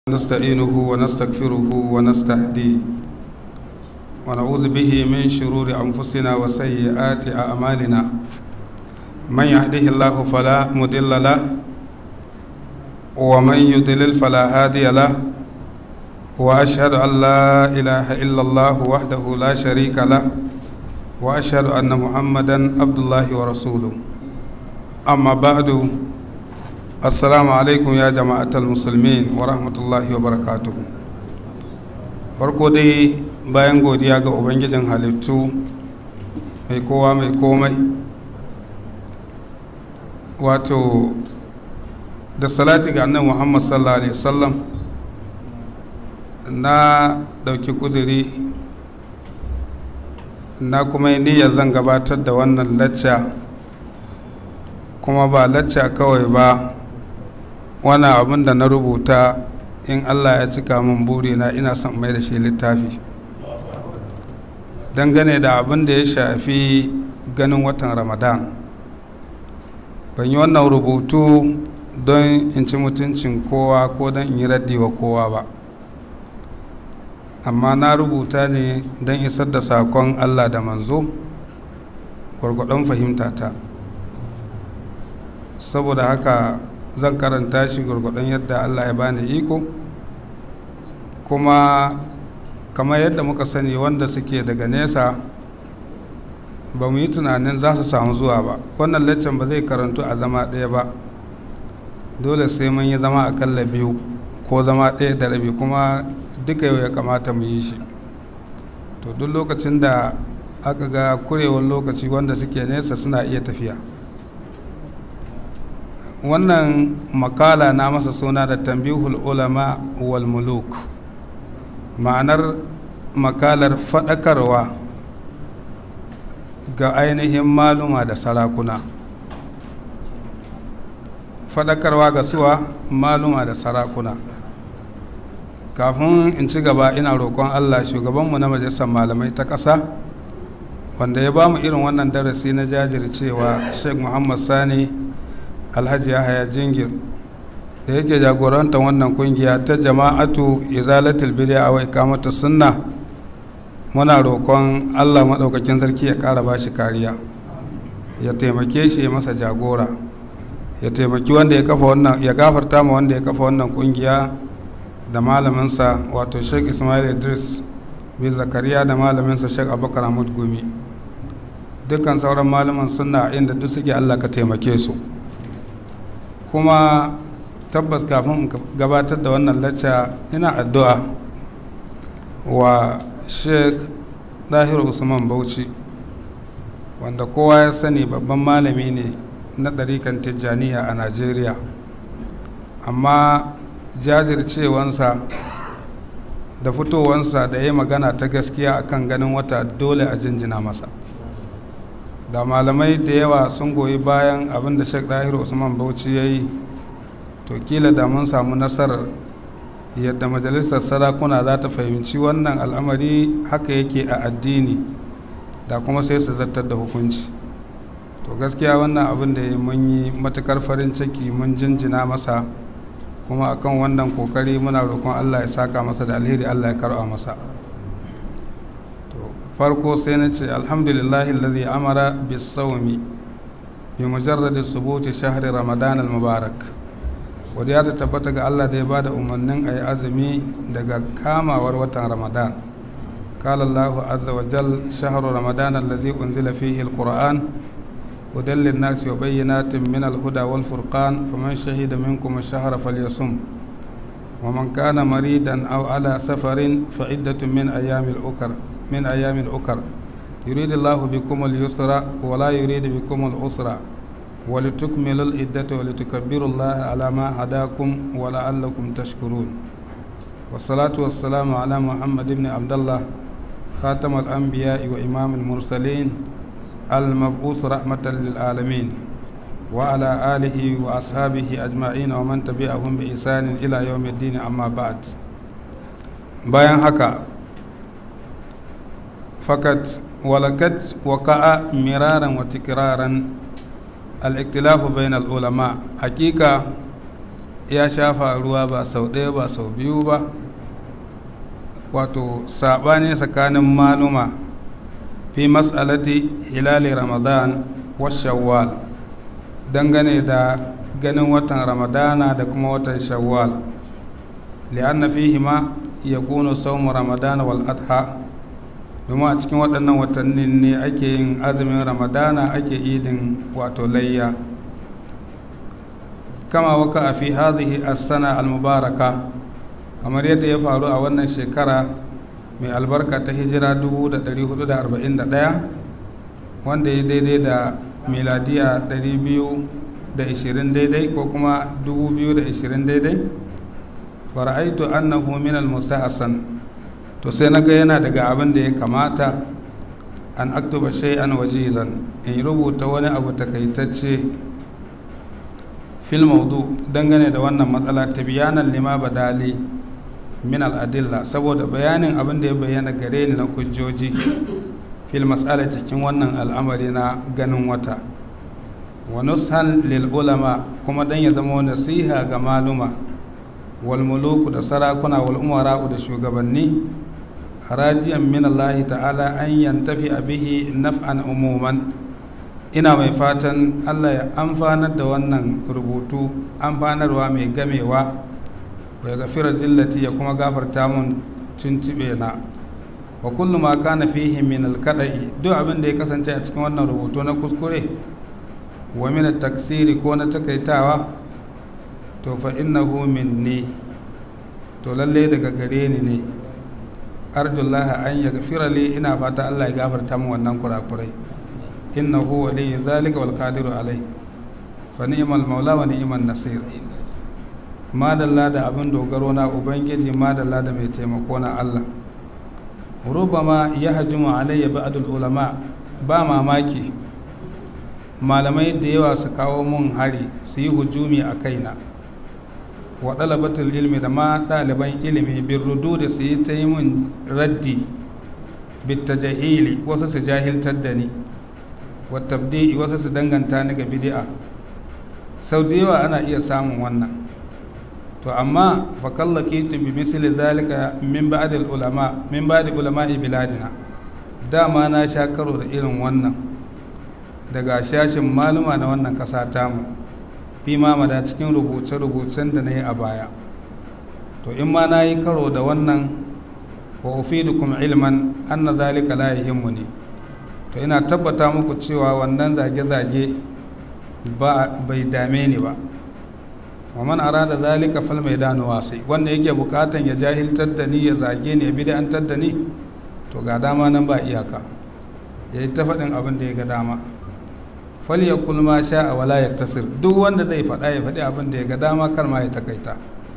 نستعينه ونستغفره ونستهديه ونعوذ به من شرور أنفسنا وسيئات أعمالنا من يهده الله فلا مضل له ومن يضلل فلا هادي له وأشهد أن لا إله إلا الله وحده لا شريك له وأشهد أن محمدا عبد الله ورسوله أما بعد assalamu alaikum ya jama'atar musulmin wa rahmatullahi wa barakatuh farko dai bayan godiya ga ubangijin halittu mai kowa mai komai wato da salati ga annan muhammad sallallahu alaihi wasallam na dauki kuduri na kuma yi niyyar zan gabatar da wannan lacca kuma ba lacca kawai ba wani abin da na rubuta in allah ya cika min burina ina son mai da shi littafi dangane da abin da ya shafi ganin watan ramadan ban yi wannan rubutu don in ci mutuncin kowa ko don in yi raddi wa kowa ba amma na rubuta ne don isar da sakon allah da manzo gwargwadon fahimtata saboda haka zan karanta shi gwargwadon yadda allah ya bani iko kuma kamar yadda muka sani wanda suke daga nesa ba mu yi tunanin za su samu zuwa ba wannan laccen ba zai karantu a zama ɗaya ba dole sai mun yi zama akalla biyu ko zama ɗaya da rabi kuma duka yau ya kamata mu yi shi to duk lokacin da aka ga kurewar lokaci wanda suke nesa suna iya tafiya wannan makala na masa suna da tambihul ulama wal muluk ma'anar makalar faɗakarwa ga ainihin maluma da sarakuna faɗakarwa ga suwa maluma da sarakuna kafin in ci gaba ina roƙon allah shugabanmu na majalisar malamai ta ƙasa wanda ya ba mu irin wannan darasi na jajircewa sheikh muhammad sani alhaji yahaya jingir da yake jagoranta wannan kungiya ta jama'atu izalatul bid'a wa iqamatu sunna muna roƙon Allah maɗaukakin sarki ya ƙara bashi kariya ya taimake shi ya masa jagora ya taimaki wanda ya kafa wannan ya gafarta ma wanda ya kafa wannan kungiya da malaminsa wato Sheikh Ismail Idris bin Zakariya da malaminsa Sheikh Abubakar Ahmad Gumi dukkan sauran malaman sunna inda duk suke Allah ka taimake su kuma tabbas kafin in gabatar da wannan lacca ina addu'a wa sheikh dahir usman bauchi wanda kowa ya sani babban malami ne na ɗarikan tijjaniya a najeriya amma jajircewansa da fitowansa da ya magana ta gaskiya akan ganin wata dole a jinjina masa da malamai da yawa sun goyi bayan abin da shek dahiru usman bauchi ya yi to kila da mun samu nasarar yadda majalisar sarakuna za ta fahimci wannan al'amari haka yake a addini da kuma sai su zartar da hukunci to gaskiya wannan abin da mun yi matukar farin ciki mun jinjina masa kuma akan wannan kokari muna roƙon allah ya saka masa da alheri allah ya karɓa masa farko sai na ce alhamdulillahi lalzi amara bisawmi bi mujarradi subuti shahri ramadan al-mubarak wadda ta tabbata ga allah da ya bada umarnin a yi azumi daga kamawar watan ramadan قال الله عز وجل شهر رمضان الذي أنزل فيه القرآن هدى للناس وبينات من الهدى والفرقان فمن شهد منكم الشهر فليصم ومن كان مريدا أو على سفر فعدة من أيام الأخر من أيام الأخر يريد الله بكم اليسر ولا يريد بكم العسر ولتكملوا العدة ولتكبروا الله على ما هداكم ولعلكم تشكرون والصلاة والسلام على محمد بن عبد الله خاتم الأنبياء وإمام المرسلين المبعوث رحمة للعالمين وعلى آله وأصحابه أجمعين ومن تبعهم بإحسان إلى يوم الدين أما بعد bayan haka فقط ولقد وقع مرارا وتكرارا الاختلاف بين العلماء حقيقة ya shafa ruwa ba sau ɗaya ba sau biyu ba wato saɓani tsakanin maluma fi mas'alati hilali ramadan wa shawwal dangane da ganin watan ramadana da kuma watan shawwal li'anna fihima yakunu sawmu ramadana wal adha domin a cikin waɗannan watannin ne ake yin azumin ramadana ake idin wato layya kama waka a fi hadhihi as-sana al-mubaraka kamar yadda ya faru a wannan shekara mai albarka ta hijira 1441 wanda ya daidai da miladiya 220 daidai ko kuma 2020 daidai fara'aitu annahu min al-mustahsan to sai na ga yana daga abin da ya kamata an aktuba shay'an wajizan in rubuta wani abu takaitacce fil maudu dangane da wannan matsala tibyanan lima badali min al'adilla saboda bayanin abin da ya bayyana gare ni na hujjoji fil mas'ala cikin wannan al'amari na ganin wata wa nushan lil ulama kuma dan ya zama nasiha ga maluma wal muluku da sarakuna wal umara'u da shugabanni harajiyan min Allah ta'ala an yantafi bihi naf'an umuman ina mai fatan Allah ya amfanar da wannan rubutu amfanarwa mai gamewa wa gafira zillati ya kuma gafarta mun tuntube na wa kullu ma kana fihi min alkada'i duk abin da ya kasance a cikin wannan rubutu na kuskure wa min taksiri ko na takaitawa to fa innahu minni to lalle daga gare ni ne arjullah an yaghfira li ina fata Allah ya gafarta min wannan kurakurai innahu waliyyu zalika wal qadiru alai fa ni'mal maula wa ni'man nasir madalla da abin dogaro na ubangiji madalla da mai taimako na Allah rubama ya hajjimu alayya ba'dul ulama ba mamaki malamai da yawa su kawo mun hari su yi hujumi a kaina wa ɗalabatul ilmi da ma ɗaliban ilimi bin rudu da su yi ta yi mun raddi bitta jahili wasu su jahiltar da ni wa tabdi'i wasu su danganta ni ga bidi'a sau da yawa ana iya samun wannan to amma fakallaki tun bi misali zalika min ba'd ulama min ba'd ulama'i biladina dama na sha karo da irin wannan daga shashin maluma na wannan kasa tamu fi mamada cikin rubuce-rubucen da na yi a baya to in ma na yi karo da wannan wa ufidukum ilman anna zalika la ne to ina tabbata muku cewa wannan zage-zage ba bai dame ni ba wa man arada zalika fal maidanu wasi wanda yake bukatan ya jahiltar da ni ya zage ni ya bid'antar da ni to ga dama nan ba iyaka yayi ta faɗin abin da ya ga dama fal yakul ma sha'a wala yaktasir duk wanda zai faɗa ya faɗi abin da ya ga dama kar ma ya takaita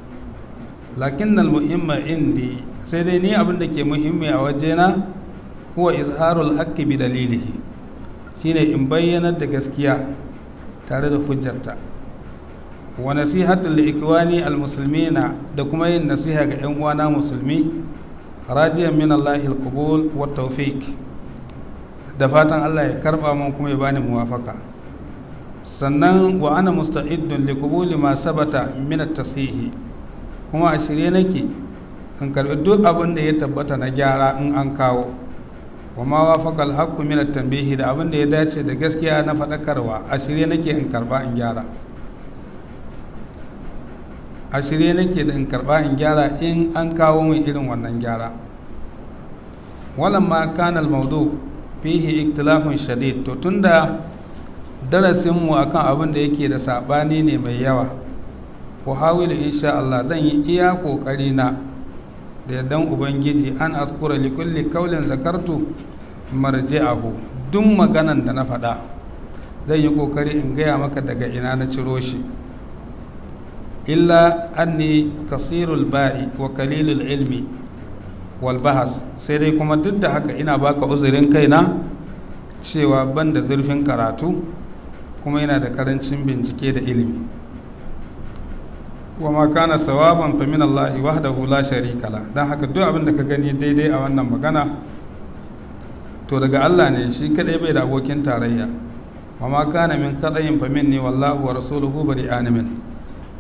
lakin al muhimma indi sai dai ni abin da ke muhimmi a wajena huwa izharul haqqi bi dalilihi shine in bayyanar da gaskiya tare da hujjarta wa nasihatul ikwani almuslimina da kuma yin nasiha ga yan uwana musulmi rajiyan min Allah alqubul wa tawfiq da fatan Allah ya karba mun kuma ya bani muwafaka sannan wa ana musta'iddun li qubuli ma sabata min at-tashihi kuma a shirye nake in karbi duk abin da ya tabbata na gyara in an kawo wa ma wafaqa al-haqqu min at-tanbihi da abin da ya dace da gaskiya na faɗakarwa a shirye nake in karba in gyara a shirye nake da in karba in gyara in an kawo min irin wannan gyara walamma kana al-mawdu fihi iktilafun shadid to tunda darasin mu akan abin da yake da sabani ne mai yawa wa hawilu insha Allah zan yi iya kokari na da yardan ubangiji an askura li kulli kaulin zakartu marji'ahu duk maganan da na faɗa zan yi kokari in gaya maka daga ina na ciro shi illa anni kasirul ba'i wa kalilul ilmi wal bahas sai dai kuma duk da haka ina baka uzurin kaina cewa ban da zurfin karatu kuma yana da karancin bincike da ilimi wa ma kana sawaban fa min Allah wahdahu la sharika la dan haka duk abin da ka gani daidai a wannan magana to daga Allah ne shi kadai bai da abokin tarayya wa ma kana min kadayin fa minni wallahu wa rasuluhu bari'an min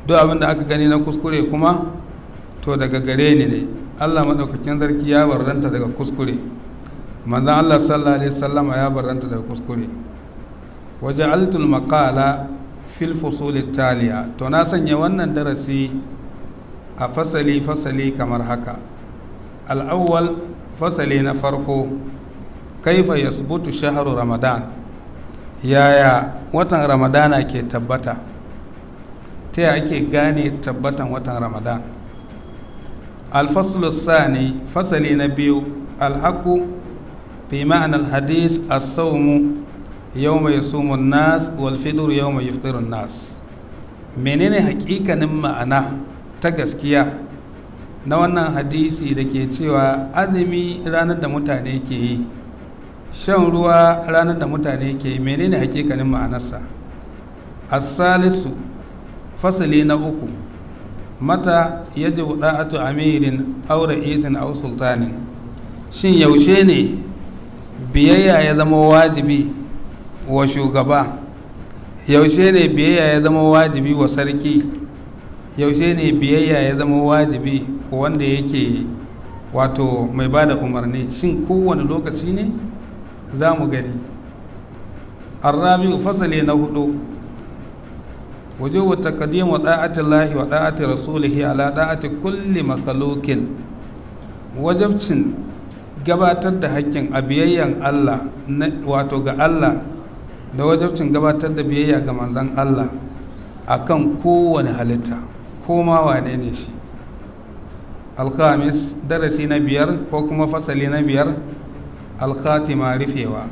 duk abin da aka gani na kuskure kuma to daga gare ni ne allah maɗaukakin sarki ya barranta daga kuskure manzan allah sallallahu alaihi wasallama ya barranta daga kuskure waje altul maƙala fil fusul taliya to na sanya wannan darasi a fasali fasali kamar haka al'awwal fasali na farko kaifa yasbutu shahru ramadan yaya watan ramadana ke tabbata ta yaya ake gane tabbatan watan ramadan alfaslu sani fasali na biyu alhaku fi ma'anar hadis as-sawmu yawma yasumu nas wal fitr yawma yuftiru nas menene hakikanin ma'ana ta gaskiya na wannan hadisi da ke cewa azumi ranar da mutane ke yi shan ruwa ranar da mutane ke yi menene hakikanin ma'anarsa as-salisu fasali na uku mata yajibu da'atu amirin aw ra'isin aw sultanin shin yaushe ne biyayya ya zama wajibi wa shugaba yaushe ne biyayya ya zama wajibi wa sarki yaushe ne biyayya ya zama wajibi wanda yake wato mai ba da umarni shin kowane lokaci ne za mu gani arrabi fasali na hudu wujubu taqdim wa da'ati Allah wa da'ati rasulihi ala da'ati kulli makhluqin wajibcin gabatar da haƙƙin a biyayyan Allah wato ga Allah da wajibcin gabatar da biyayya ga manzon Allah akan kowane halitta ko ma wane ne shi alkhamis darasi na biyar ko kuma fasali na biyar alkhatima rufewa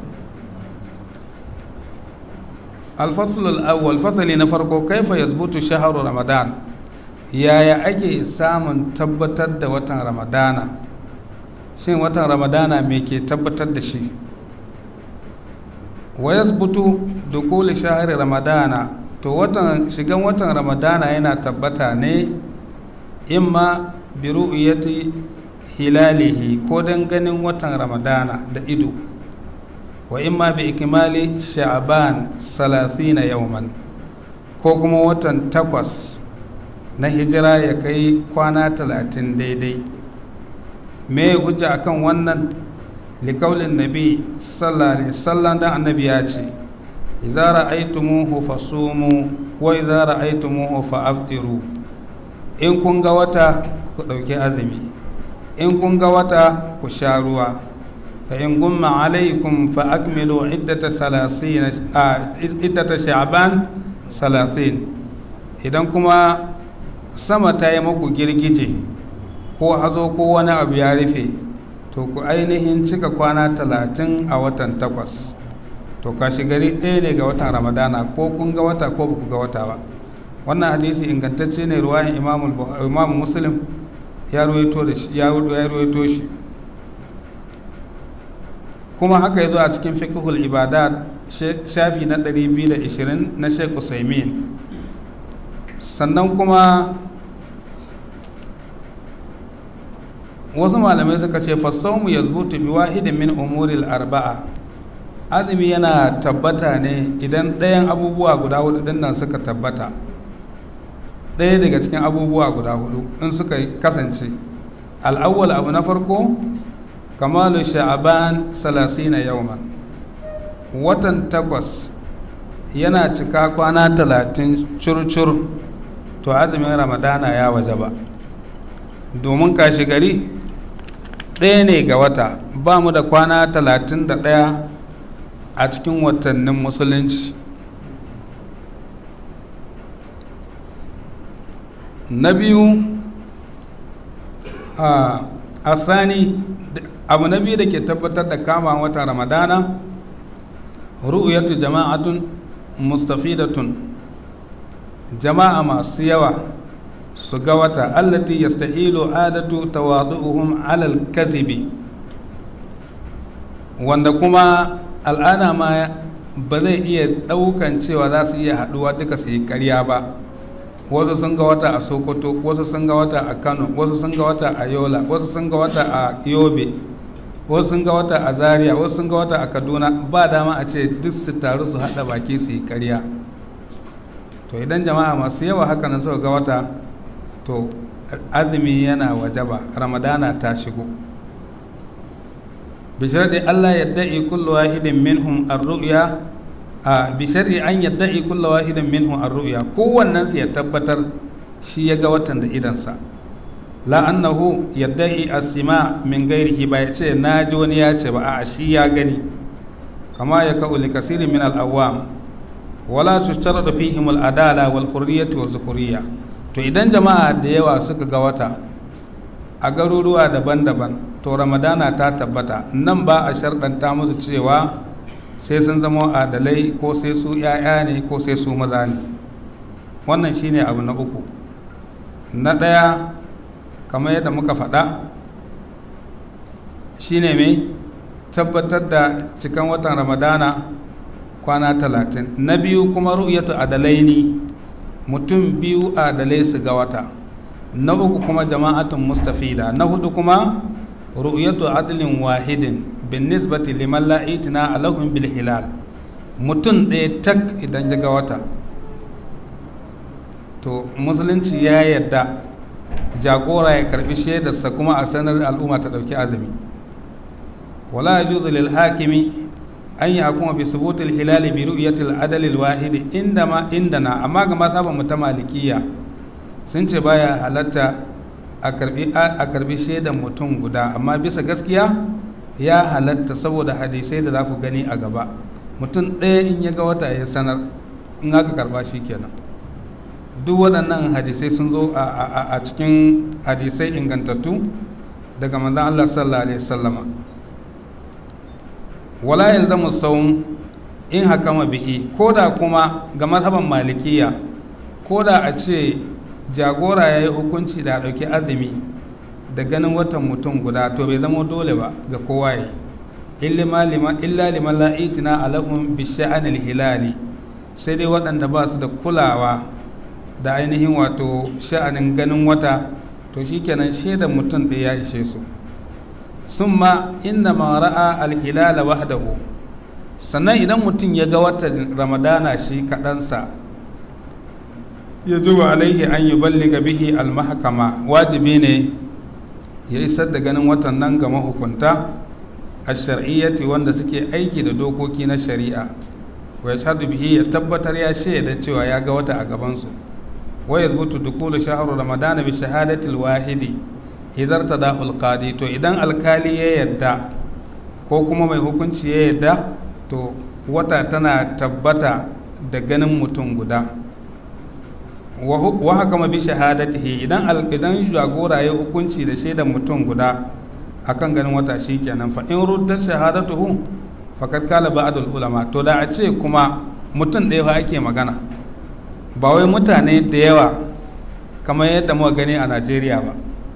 alfasul al'awwal fasali na farko kaifa yazbutu shaharu ramadan yaya ake samun tabbatar da watan ramadana shin watan ramadana me ke tabbatar da shi wa yazbutu dukuli shahari ramadana to watan shigan watan ramadana yana tabbata ne imma bi ru'yati hilalihi ko dan ganin watan ramadana da ido wa imma bi ikmali sha'ban 30 yawman ko kuma watan takwas na hijira ya kai kwana talatin daidai me hujja akan wannan likaulin nabi sallallahu alaihi wasallam dan annabi ya ce idza ra'aytumuhu fasumu wa idza ra'aytumuhu fa'aftiru in kun ga wata ku dauki azumi in kun ga wata ku sha ruwa fa in gumma alaikum fa akmilu iddata salasina iddata sha'ban salasin idan kuma sama ta yi muku girgije ko hazo ko wani abu ya rufe to ku ainihin cika kwana talatin a watan takwas to kashi gari ɗaya ne ga watan ramadana ko kun ga wata ko ba ku ga wata ba wannan hadisi ingantacce ne ruwayan imamu muslim ya ruwaito shi kuma haka ya zo a cikin fiqhul ibadat shafi na 220 na sheikh usaimin sannan kuma wasu malamai suka ce fassaumu ya zubutu bi wahidin min umuril arba'a azumi yana tabbata ne idan ɗayan abubuwa guda hudu ɗin nan suka tabbata ɗaya daga cikin abubuwa guda hudu in suka kasance al'awwal abu na farko kamalu sha'aban salasina yauman watan takwas yana cika kwana talatin curcur to azumin ramadana ya waje ba domin kashi gari ɗaya ne ga wata ba mu da kwana talatin da ɗaya a cikin watannin musulunci na biyu a sani abu na biyu da ke tabbatar da kama wata ramadana ru'uyatu jama'atun mustafidatun jama'a masu yawa su ga wata allati yastahilu adatu tawadu'uhum alal kazibi wanda kuma al'ada ma ba zai iya ɗaukan cewa za su iya haɗuwa duka su yi ƙarya ba wasu sun ga wata a sokoto wasu sun ga wata a kano wasu sun ga wata a yola wasu sun ga wata a yobe wasu sun ga wata a zaria wasu sun ga wata a kaduna ba dama a ce duk su taru su haɗa baki su yi ƙarya to idan jama'a masu yawa haka nan suka ga wata to azumi yana wajaba ramadana ta shigo bishar Allah yadda'i kullu wahidin minhum ar-ru'ya a bishari an yadda'i kullu wahidin minhum ar-ru'ya kowannen su ya tabbatar shi ya ga watan da idansa la annahu yadda'i as-sima min ghairihi ba ya ce na ji wani ya ce ba a shi ya gani kama ya ka'u li kasirin min al-awwam wala tushtaradu fihim al-adala wal hurriyyah wa zukuriyya to idan jama'a da yawa suka ga wata a garuruwa daban-daban to ramadana ta tabbata nan ba a sharɗanta musu cewa sai sun zama adalai ko sai su 'ya'ya ne ko sai su maza ne wannan shine abu na uku na ɗaya kamar yadda muka faɗa shine mai tabbatar da cikan watan ramadana kwana talatin na biyu kuma ru'yatu adalai ne mutum biyu adalai su ga wata na uku kuma jama'atun mustafida na hudu kuma ru'yatu adlin wahidin bin nisbati liman la itina alahum bil hilal mutum ɗaya tak idan ya ga wata to musulunci ya yadda jagora ya karbi shaidarsa kuma a sanar al'umma ta ɗauki azumi wala yajuzu lil hakimi an yi hakuma bi subutul hilali bi ru'yatil adalil wahidi inda ma indana amma ga mazhaban mu ta malikiya sun ce baya halatta a karbi shaidan mutum guda amma bisa gaskiya ya halatta saboda hadisai da za ku gani a gaba mutum ɗaya in ya ga wata ya sanar in aka karba shi kenan duk waɗannan hadisai sun zo a cikin hadisai ingantattu daga manzan Allah sallallahu alaihi wasallama wala yalzamu sawm in hakama bihi ko da kuma ga mazhaban malikiya ko da a ce jagora ya yi hukunci da ɗauki azumi da ganin watan mutum guda to bai zama dole ba ga kowa yi illa liman la'itina alahun bi sha'anil hilali sai dai waɗanda ba su da kulawa da ainihin wato sha'anin ganin wata to shikenan shaidan mutum da ya ishe su summa inna ma ra'a alhilala wahdahu sannan idan mutum ya ga watan ramadana shi kaɗansa ya zuba alaihi an yi balliga bihi almahakama wajibi ne ya isar da ganin watan nan ga mahukunta a shar'iyyati wanda suke aiki da dokoki na shari'a wa ya bihi ya tabbatar ya shaida cewa ya ga wata a gabansu wa ya zubutu dukulu shaharu ramadana bi shahadatil wahidi idar ta da'ul qadi to idan alkali ya yadda ko kuma mai hukunci ya yadda to wata tana tabbata da ganin mutum guda wa haka ma bi shahadatihi idan idan jagora ya hukunci da shaidan mutum guda akan ganin wata shikenan fa in rudda shahadatuhu faqad kala ba'dul ulama to da a ce kuma mutum ɗaya fa ake magana ba wai mutane da yawa kamar yadda muka gani a Najeriya ba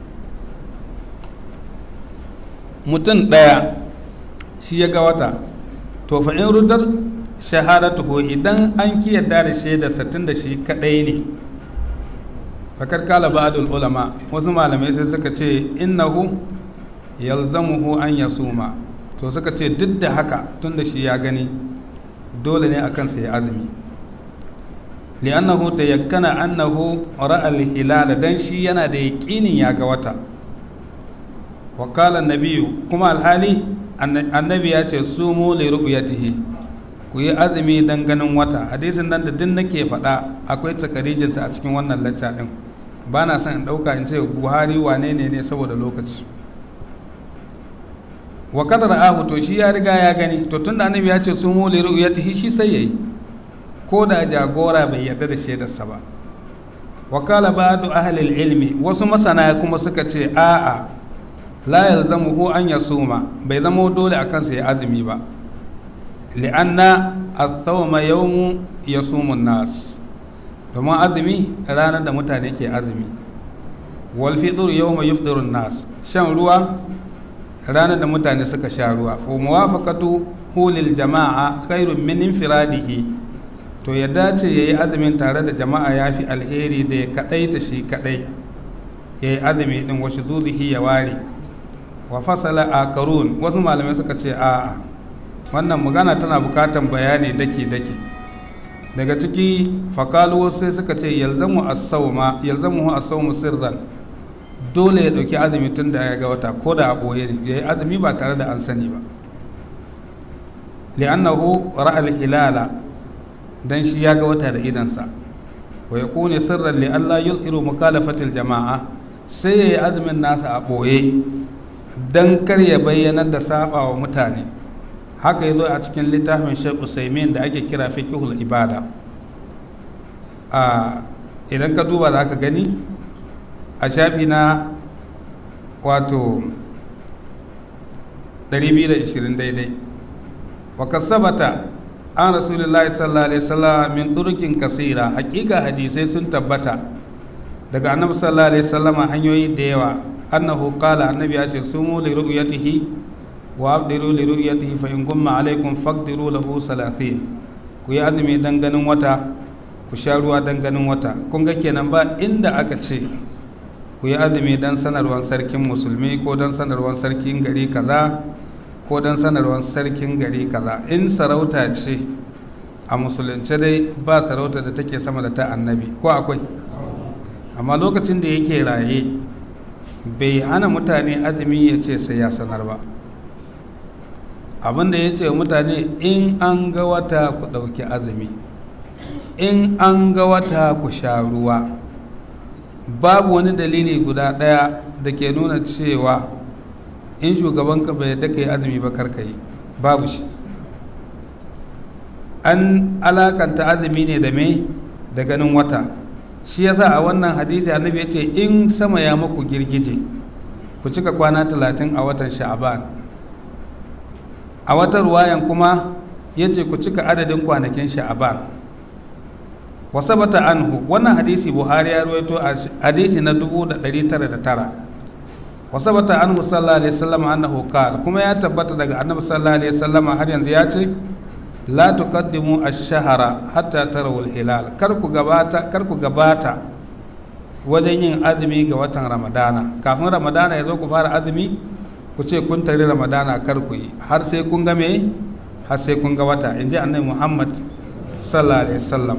mutum ɗaya shi ya ga wata to fa in ruddar shahadatuhu idan an ki yadda da shaidarsa tun da shi kaɗai ne fakar kala ba'adul ulama wasu malamai sai suka ce innahu yalzamuhu an yasuma to suka ce duk da haka tun da shi ya gani dole ne akan sa ya azumi li'annahu tayakkana annahu ra'a al-hilal dan shi yana da yaqinin ya ga wata wa qala an-nabiyyu kuma alhali annabi ya ce sumu li ru'yatihi ku yi azumi dan ganin wata hadisin nan da din nake faɗa akwai takarijinsa a cikin wannan lacca din ba na son in ɗauka in ce buhari wane ne ne saboda lokaci wa kadar ahu to shi ya riga ya gani to tun da annabi ya ce su mu liru ya tahi shi sai yayi ko da jagora bai yarda da shaidarsa ba wa kala ba'du ahli ilmi wasu masana kuma suka ce a'a la yalzamuhu an yasuma bai zama dole akan sa ya azumi ba li'anna as-sawma yawmu yasumu an-nas domin azumi ranar da mutane ke azumi wal fitr yawma yufdiru nas shan ruwa ranar da mutane suka sha ruwa fa muwafaqatu hulil jama'a khairun min infiradihi to ya dace yayi azumin tare da jama'a yafi alheri da ya kadaita shi kadai yayi azumi din wasu zuzihi ya ware wa fasala akarun wasu malamai suka ce a'a wannan magana tana bukatan bayani daki daki daga ciki fakalu sai suka ce yalzamu as-sawma yalzamu as-sawmu sirran dole ya dauki azumi tun da ya ga wata ko da a boye ne yayi azumi ba tare da an sani ba li'annahu ra'a al-hilala dan shi ya ga wata da idansa wa yakunu sirran li alla yuzhiru mukalafatil jama'a sai yayi azumin nasa a boye dan kar ya bayyana da saba wa mutane haka yazo a cikin littafin Sheikh Usaimin da ake kira fiqhul ibada a idan ka duba za ka gani a shafi na wato 220 daidai wa kasabata an rasulullahi sallallahu alaihi wasallam min durukin kasira hakika hadisai sun tabbata daga annabi sallallahu alaihi wasallam hanyoyi da yawa annahu qala annabi ya ce sumu li ru'yatihi wa abdiru li ru'yatihi fa in gumma alaikum faqdiru lahu 30 ku yi azumi dan ganin wata ku sha ruwa dan ganin wata kun ga kenan ba inda aka ce ku yi azumi dan sanarwar sarkin musulmi ko dan sanarwar sarkin gari kaza ko don sanarwar sarkin gari kaza in sarauta ce a musulunce dai ba sarauta da take sama da ta annabi ko akwai amma lokacin da yake raye bai hana mutane azumi ya ce sai ya sanar ba abinda ya ce mutane in an ga wata ku ɗauki azumi in an ga wata ku sha ruwa babu wani dalili guda ɗaya da ke nuna cewa in shugabanka bai yadda ka yi azumi ba karka yi babu shi an alakanta azumi ne da me da ganin wata shi yasa a wannan hadisi annabi ya ce in sama ya maku girgije ku cika kwana talatin a watan sha'aban a watan ruwayan kuma ya ce ku cika adadin kwanakin sha'aban wasabata anhu wannan hadisi buhari ya ruwaito a hadisi na 1909 وثبت عنه صلى الله عليه وسلم انه قال كما يا تبت daga annabi sallallahu alaihi wasallam har yanzu ya ce la tuqaddimu ash-shahra hatta tarawu al-hilal kar ku gabata kar ku gabata wajen yin azumi ga watan ramadana kafin ramadana ya zo ku fara azumi ku ce kun tare ramadana kar ku yi har sai kun ga me har sai kun ga wata in ji annabi muhammad sallallahu alaihi wasallam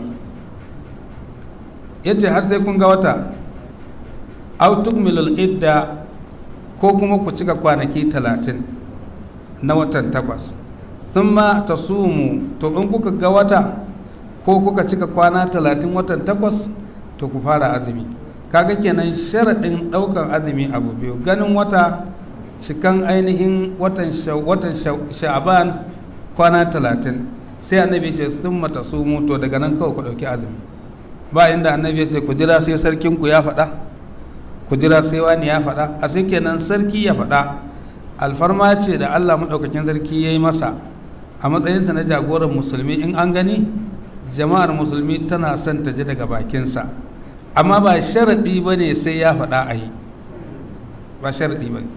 yace har sai kun ga wata aw tukmilul idda ko kuma ku cika kwanaki talatin na watan takwas sun ma ta sumu to in kuka ga wata ko kuka cika kwana talatin watan takwas to ku fara azumi kaga kenan sharaɗin ɗaukan azumi abu biyu ganin wata cikan ainihin watan sha'aban kwana talatin sai annabi ce sun mata sumu to daga nan kawai ku ɗauki azumi ba inda annabi ce ku jira sai sarkinku ya faɗa ku jira sai wani ya faɗa a sai kenan sarki ya faɗa alfarma ce da allah maɗaukakin sarki ya yi masa a matsayinta na jagoran musulmi in an gani jama'ar musulmi tana son ta ji daga bakinsa amma ba sharaɗi ba ne sai ya faɗa a yi ba sharaɗi ba ne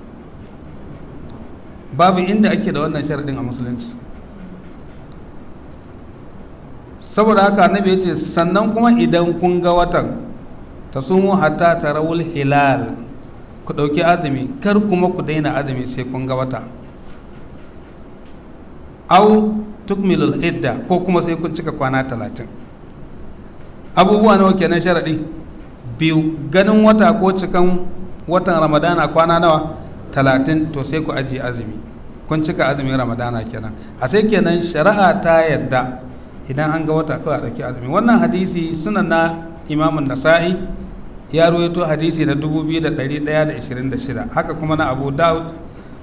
babu inda ake da wannan sharaɗin a musulunci saboda haka annabi ya ce sannan kuma idan kun ga watan ta sumu hatta tarawul hilal ku ɗauki azumi kar kuma ku daina azumi sai kun ga wata au tukmilul idda ko kuma sai kun cika kwana talatin abubuwa nawa kenan sharaɗi biyu ganin wata ko cikan watan ramadana kwana nawa talatin to sai ku ajiye azumi kun cika azumin ramadana kenan a sai kenan shari'a ta yadda idan an ga wata kawai a ɗauki azumi wannan hadisi sunan na imamun nasa'i ya ruwaito hadisi na 2126 haka kuma na abu daud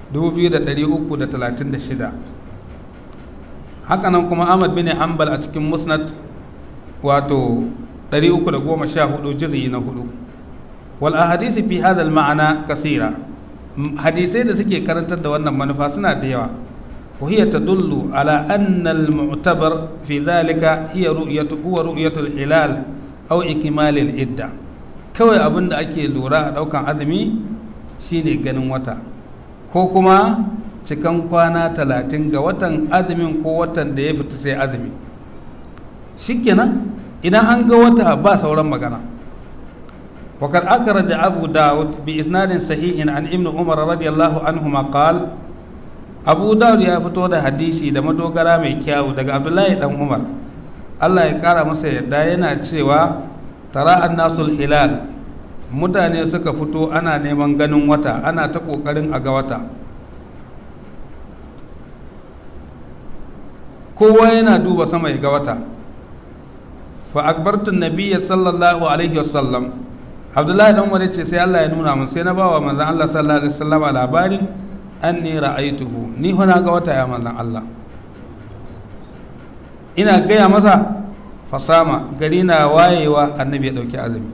2336 haka nan kuma ahmad bin hanbal a cikin musnad wato 314 juz'i na hudu wal ahadisi fi hadha al ma'ana kasira hadisai da suke karantar da wannan manufa suna da yawa وهي تدل على أن المعتبر في ذلك هي رؤية هو رؤية الهلال أو إكمال الإدة kawai abin da ake lura a ɗaukan azumi shine ganin wata ko kuma cikan kwana talatin ga watan azumin ko watan da ya fita sai azumi shikenan idan an ga wata ba sauran magana وقد أخرج أبو داود بإسناد صحيح عن ابن عمر رضي الله عنهما قال أبو داود يا فتو ده حديثي ده مدوغرا مي كياو ده عبد الله بن عمر Allah ya kara masa yadda yana cewa tara annasul hilal mutane suka fito ana neman ganin wata ana ta kokarin a ga wata kowa yana duba sama ya ga wata fa akbartun nabiyya sallallahu alaihi wasallam abdullahi dan wani ce sai Allah ya nuna mun sai na bawa manzon Allah sallallahu alaihi wasallam labarin anni ra'aituhu ni hona ga wata ya manzon Allah ina gaya masa fasama gari na wayewa annabi ya dauki azumi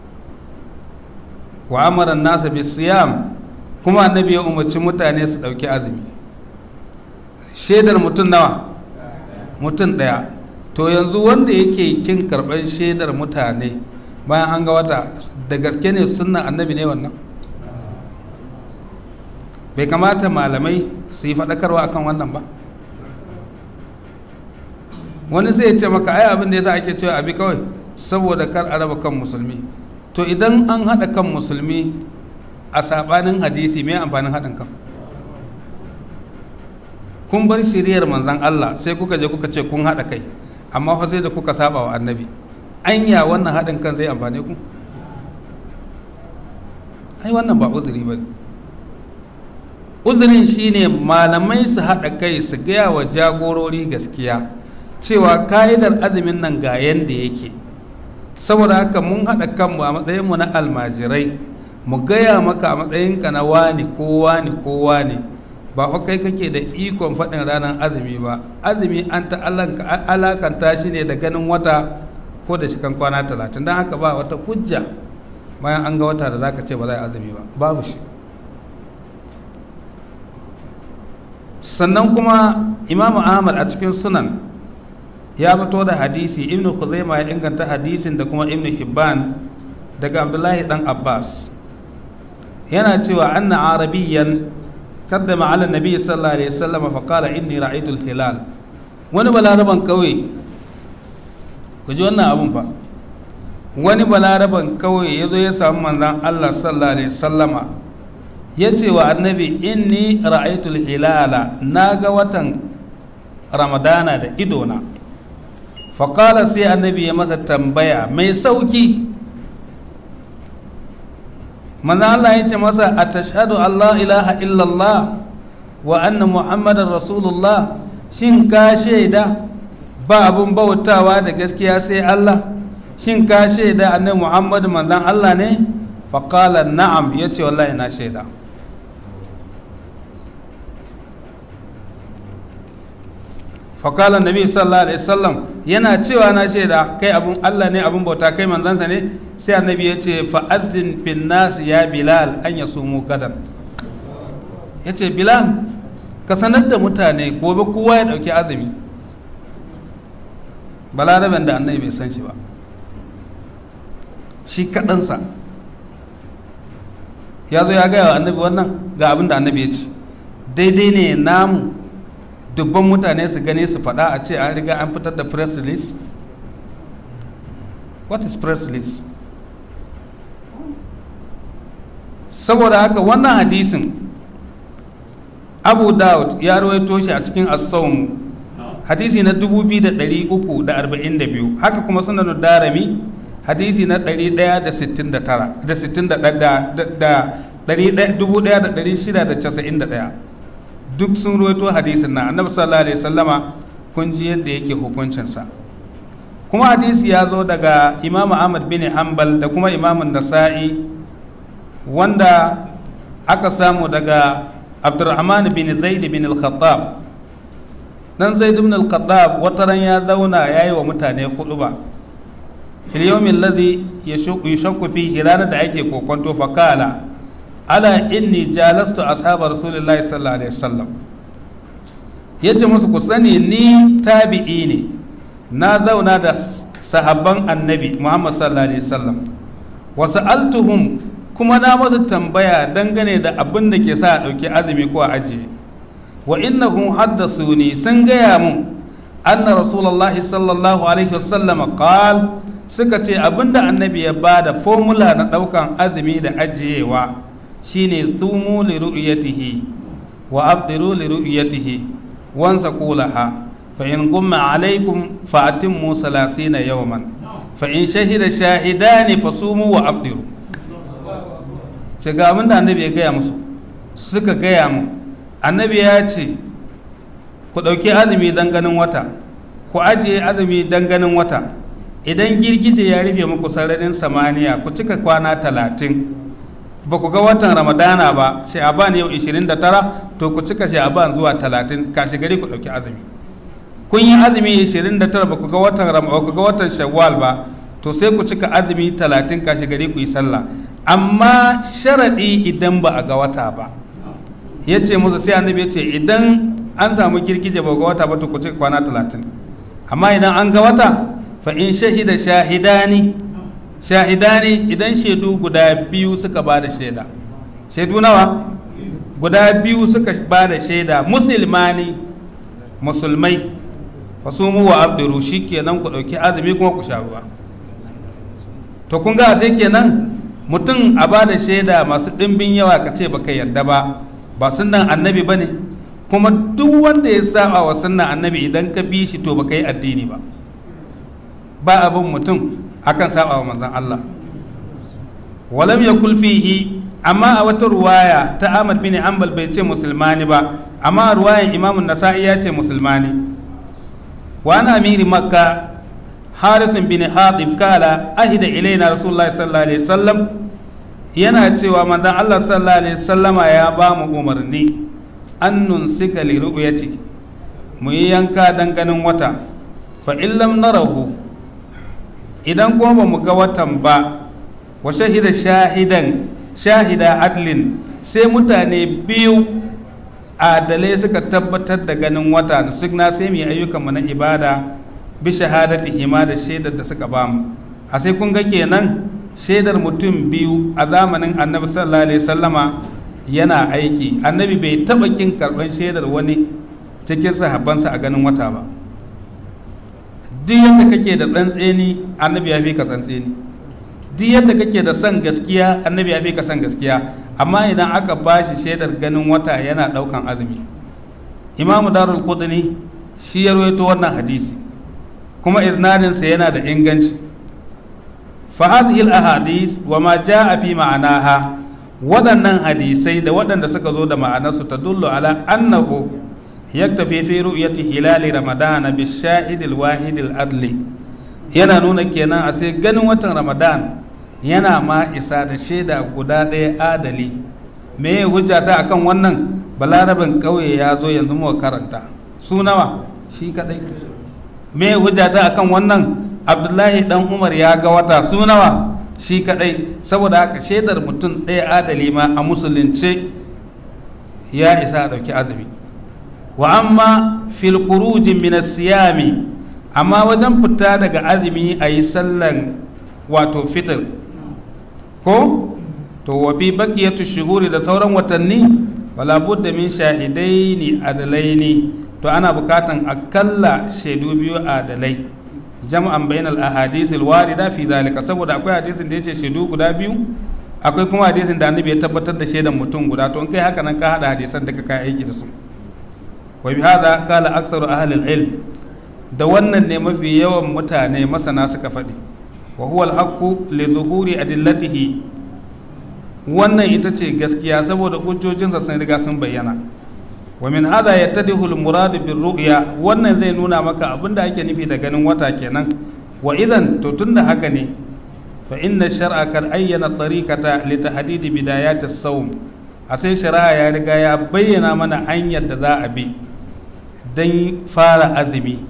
wa amara nasa bi siyam kuma annabi ya umarci mutane su dauki azumi shaidar mutum nawa mutum daya to yanzu wanda yake kin karɓar shaidar mutane bayan an ga wata da gaske ne sunnan annabi ne wannan bai kamata malamai su yi faɗakarwa akan wannan ba wani zai ce maka ai abin da ya sa ake cewa abi kawai saboda kar a raba kan musulmi to idan an haɗa kan musulmi a saɓanin hadisi mai amfanin haɗin kan kun bar shiriyar manzan Allah sai kuka je kuka ce kun haɗa kai amma fa sai da kuka saba wa annabi anya wannan haɗin kan zai amfane ku ai wannan ba uzuri ba uzurin shine malamai su haɗa kai su gaya wa jagorori gaskiya cewa ka'idar azumin nan ga yanda yake saboda haka mun haɗa kanmu a matsayinmu na almajirai mu gaya maka a matsayinka na wani ko wani ko wani ba fa kai kake da ikon faɗin ranar azumi ba azumi an ta alakanta shi ne da ganin wata ko da shikan kwana talatin don haka ba wata hujja bayan an ga wata da za ka ce ba za a azumi ba babu shi sannan kuma imamu ahmad a cikin sunan ya fito da hadisi ibnu khuzaima ya inganta hadisin da kuma ibnu hibban daga abdullahi dan abbas yana cewa anna arabiyyan قدم على النبي صلى الله عليه وسلم فقال إني رأيت الهلال wani balaraban kauye ku ji wannan abun fa wani balaraban kauye ya zo ya samu manzan Allah sallallahu alaihi sallama ya ce wa annabi inni ra'aitul hilala na ga watan ramadana da idona faƙala sai annabi ya masa tambaya mai sauki manzo Allah ya ce masa a tashhadu Allah ilaha illallah wa anna muhammadar rasulullah shin ka shaida ba abun bautawa da gaskiya sai Allah shin ka shaida annabi muhammad manzon Allah ne faƙala na'am ya ce wallahi na shaida faƙalar nabi sallallahu alaihi wasallam yana cewa na shaida kai abun Allah ne abun bauta kai manzansa ne sai annabi ya ce fa'adhin fin nas ya bilal an ya sumu gadan ya ce bilal ka sanar da mutane gobe kowa ya ɗauki azumi balaraben da annabi bai san shi ba shi kaɗansa ya zo ya gaya wa annabi wannan ga abin da annabi ya ce daidai ne namu dubban mutane su gane su faɗa a ce an riga an fitar da press release what is press release saboda haka wannan hadisin abu dawud ya rawaito shi a cikin as-sawm hadisi na 2342 haka kuma sunan darami hadisi na 169 da 1691 duk sun rawaito hadisin na annabi sallallahu alaihi wasallama kun ji yadda yake hukuncinsa kuma hadisi ya zo daga imamu ahmad bin hanbal da kuma imamun nasa'i wanda aka samu daga abdurrahman bin zaid bin al-khattab dan zaid bin al-khattab wata ran ya zauna yayi wa mutane hudu ba fil yawmin alladhi yashaqu fihi ranar da ake kokonto fa kala ala inni jalastu ashaba rasulillahi sallallahu alaihi wasallam yace musu ku sani ni tabi'i ne na zauna da sahabban annabi muhammad sallallahu alaihi wasallam wa sa'altuhum kuma na masa tambaya dangane da abin da ke sa a ɗauki azumi ko a ajiye wa innahum haddathuni sun gaya mun anna rasulullahi sallallahu alaihi wasallam qal suka ce abinda annabi ya bada formula na ɗaukan azumi da ajiyewa shine thumu li ru'yatihi wa afdiru li ru'yatihi wansa qulaha fa in gumma alaikum fa atimmu salasina yawman fa in shahida shahidani fasumu wa afdiru ce ga abin da annabi ya gaya musu suka gaya mu annabi ya ce ku ɗauki azumi don ganin wata ku ajiye azumi don ganin wata idan girgije ya rufe muku sararin samaniya ku cika kwana talatin ba ku ga watan ramadana ba sha'aban yau 29 to ku cika sha'aban zuwa 30 kashi gari ku ɗauki azumi kun yi azumi 29 ba ku ga watan ba ku ga watan shawwal ba to sai ku cika azumi 30 kashi gari ku yi sallah amma sharaɗi idan ba a ga wata ba ya ce musu sai annabi ya ce idan an samu girgije ba ga wata ba to ku cika kwana 30 amma idan an ga wata fa in shahida shahidani shahidani idan shaidu guda biyu suka ba da shaida shaidu nawa guda biyu suka ba da shaida musulmani musulmai fasumu wa abduru shi kenan ku ɗauki azumi kuma ku sha ruwa to kun ga sai kenan mutum a ba da shaida masu ɗimbin yawa ka ce baka yarda ba ba sunan annabi ba ne kuma duk wanda ya saba wa sunan annabi idan ka bi shi to baka yi addini ba ba abin mutum akan saba wa manzon Allah walam yakul fihi amma a wata ruwaya ta Ahmad bin Ambal bai ce musulmani ba amma a ruwayan Imam Nasa'i ya ce musulmani wa ana amiri makka Haris bin Hatib kala ahida ilaina Rasulullahi sallallahu alaihi wasallam yana cewa manzon Allah sallallahu alaihi wasallama ya ba mu umarni an nunsika li ru'yati mu yi yanka dan ganin wata fa illam narahu idan kuma ba mu ga watan ba wa shahida shahidan shahida adlin sai mutane biyu adalai suka tabbatar da ganin wata na sai mu yi ayyukanmu na ibada bi shahadati hima da shaidar da suka bamu a sai kun ga kenan shaidar mutum biyu a zamanin annabi sallallahu alaihi sallama yana aiki annabi bai taba kin karban shaidar wani cikin sahabbansa a ganin wata ba duk yadda kake da tsantseni annabi ya fi ka tsantseni duk yadda kake da son gaskiya annabi ya fi ka son gaskiya amma idan aka ba shi shaidar ganin wata yana daukan azumi imamu darul kudini shi ya rawaito wannan hadisi kuma iznadinsa yana da inganci fa hadhihi al ahadith wa ma jaa fi ma'anaha waɗannan hadisai da waɗanda suka zo da ma'anarsu ta dullu ala annahu yaktafi fi ru'yati hilali ramadan bi shahid al wahid al adli yana nuna kenan a sai ganin watan ramadan yana ma isa da shaida guda ɗaya adali me ya hujjata akan wannan balarabin ƙauye ya zo yanzu mu karanta su nawa shi kadai me ya hujjata akan wannan abdullahi dan umar ya ga wata su nawa shi kadai saboda haka shaidar mutum ɗaya adali ma a musulunce ya isa a ɗauki azumi wa amma fil kurujin min siyami amma wajen fita daga azumi a yi sallan wato fitir ko to wa fi baqiyatu shuhuri da sauran watanni wala budda min shahidaini adalaini to ana bukatan akalla shaidu biyu adalai jam'an bainal ahadith alwarida fi zalika saboda akwai hadisin da yace shaidu guda biyu akwai kuma hadisin da annabi ya tabbatar da shaidan mutum guda to in kai haka nan ka hada hadisan da ka kai aiki da su wa bi hadha qala aktsaru ahli ilm da wannan ne mafi yawan mutane masana suka faɗi wa huwa al-haqqu li zuhuri adillatihi wannan ita ce gaskiya saboda hujjojinsa sun riga sun bayyana wa min hadha yattadihu al-murad bir ru'ya wannan zai nuna maka abinda ake nufi da ganin wata kenan wa idan to tunda haka ne fa inna shar'a kad ayyana tariqata li tahdid bidayat as-sawm a sai shari'a ya riga ya bayyana mana hanyar da za a bi dan fara azumi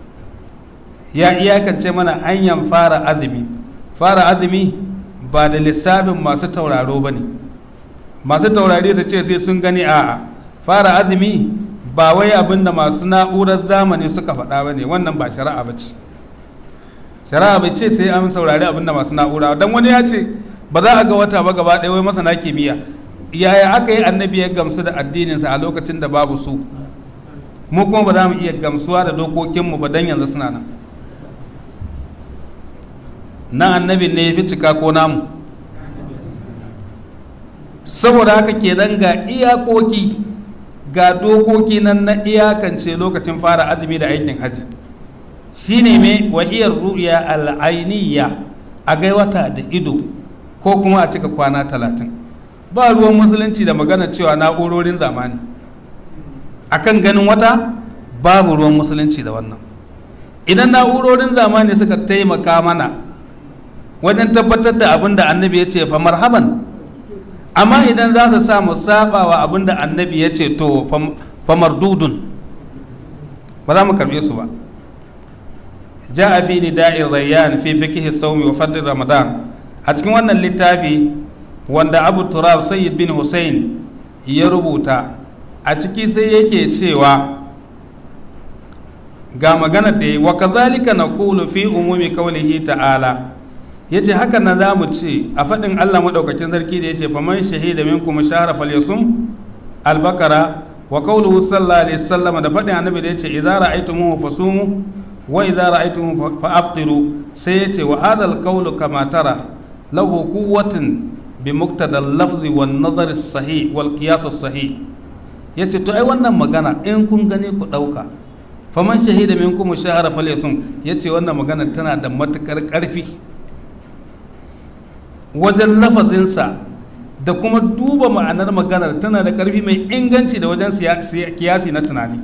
ya iyakance mana hanyar fara azumi fara azumi ba da lissafin masu tauraro ba ne masu taurari su ce sai sun gani a'a fara azumi ba wai abin da masu na'urar zamani suka faɗa ba ne wannan ba shari'a ba ce shari'a bai ce sai an saurari abin da masu na'ura don wani ya ce ba za a ga wata ba gaba ɗaya wai masana kimiyya yaya aka yi annabi ya gamsu da addininsa a lokacin da babu su mu kuma ba za mu iya gamsuwa da dokokinmu ba don yanzu suna nan na annabin ne ya fi cika ko namu saboda haka kenan ga iyakoki ga dokoki nan na iyakance lokacin fara azumi da aikin haji shine me wahiyar ru'ya al'ainiya a gai wata da ido ko kuma a cika kwana talatin ba ruwan musulunci da magana cewa na'urorin zamani akan ganin wata babu ruwan musulunci da wannan idan na'urorin zamani suka taimaka mana wajen tabbatar da abin da annabi ya ce fa marhaban amma idan za su sa mu saba wa abin da annabi ya ce to fa mardudun ba za mu karbe su ba ja'a fi nida'ir rayyan fi fiqh sawmi wa fadl ramadan a cikin wannan littafi wanda abu turab sayyid bin hussein ya rubuta a ciki sai yake cewa ga magana da wa kazalika naqulu fi umumi qawlihi ta'ala yace haka na zamu ce a fadin Allah madaukakin sarki da yace faman shahida minkum shahra falyasum al-baqara wa qawluhu sallallahu alaihi wasallam da fadin annabi da yace idza ra'aytumuhu fasumu wa idza ra'aytumuhu fa'aftiru sai yace wa hadha al-qawlu kama tara lahu quwwatun bi muqtada al-lafzi wan nazar as-sahih wal qiyas as-sahih yace to ai wannan magana in kun gani ku dauka faman shahida minkum shahara falyasum yace wannan magana tana da matukar karfi wajen lafazinsa da kuma duba ma'anar maganar tana da karfi mai inganci da wajen kiyasi na tunani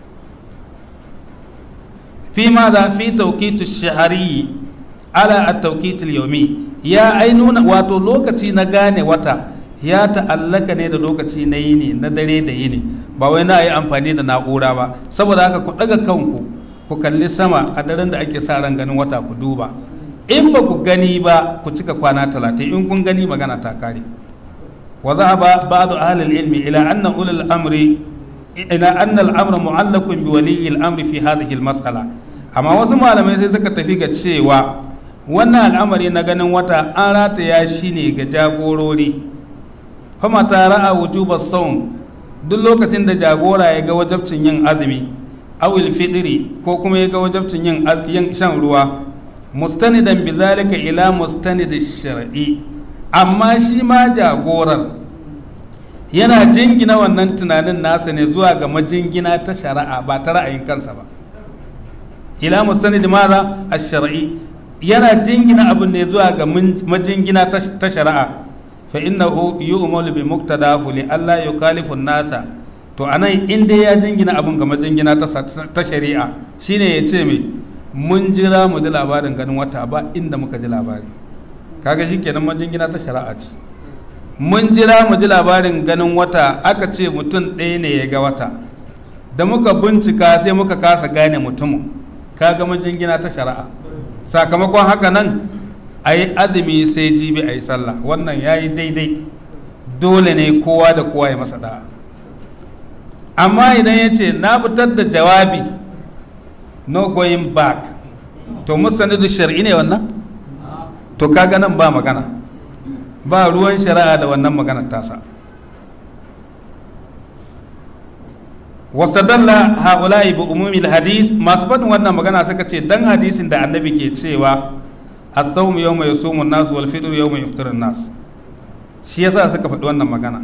fi ma za fi taukitu shahari ala a taukitul yaumi ya ai nuna wato lokaci na gane wata ya ta'allaka ne da lokaci na yini na dare da yini ba wai na yi amfani da na'ura ba saboda haka ku daga kanku ku kalli sama a daren da ake sa ran ganin wata ku duba in ba ku gani ba ku cika kwana talatin in kun gani magana ta kare wa za ba ba'du ahlil ilmi ila anna ulul amri ila anna al-amra mu'allaqun bi waliyyi al-amri fi hadhihi al-mas'ala amma wasu malamai sai suka tafi ga cewa wannan al'amari na ganin wata an rataya shi ne ga jagorori fama ta ra'a wujubar saum duk lokacin da jagora ya ga wajabcin yin azumi awil fidiri ko kuma ya ga wajabcin yin shan ruwa mustanidan bi zalika ila mustanid shar'i amma shi ma jagorar yana jingina wannan tunanin nasa ne zuwa ga majingina ta shari'a ba ta ra'ayin kansa ba ila mustanid maza ash-shar'i yana jingina abin ne zuwa ga majingina ta shari'a fa innahu yu'malu bi muqtadahu li alla yukalifu nasa to anan in dai ya jingina abin ga majingina ta shari'a shine ya ce mai mun jira mu ji labarin ganin wata ba inda muka ji labari kaga shikenan majingina ta shari'a ce mun jira mu ji labarin ganin wata aka ce mutum ɗaya ne ya ga wata da muka bincika sai muka kasa gane mutumin kaga majingina ta shari'a sakamakon haka nan a yi azumi sai jibi a yi sallah wannan ya yi daidai dole ne kowa da kowa ya masa da'a amma idan ya ce na fitar da jawabi no going back to mustanidu shari'i ne wannan to kaga nan ba magana ba ruwan shari'a da wannan maganar tasa wasadalla haula'i bi umumil hadis masu faɗin wannan magana suka ce dan hadisin da annabi ke cewa as-sawmu yawma yasumu an-nas wal fitr yawma yafṭiru an-nas shi yasa suka faɗi wannan magana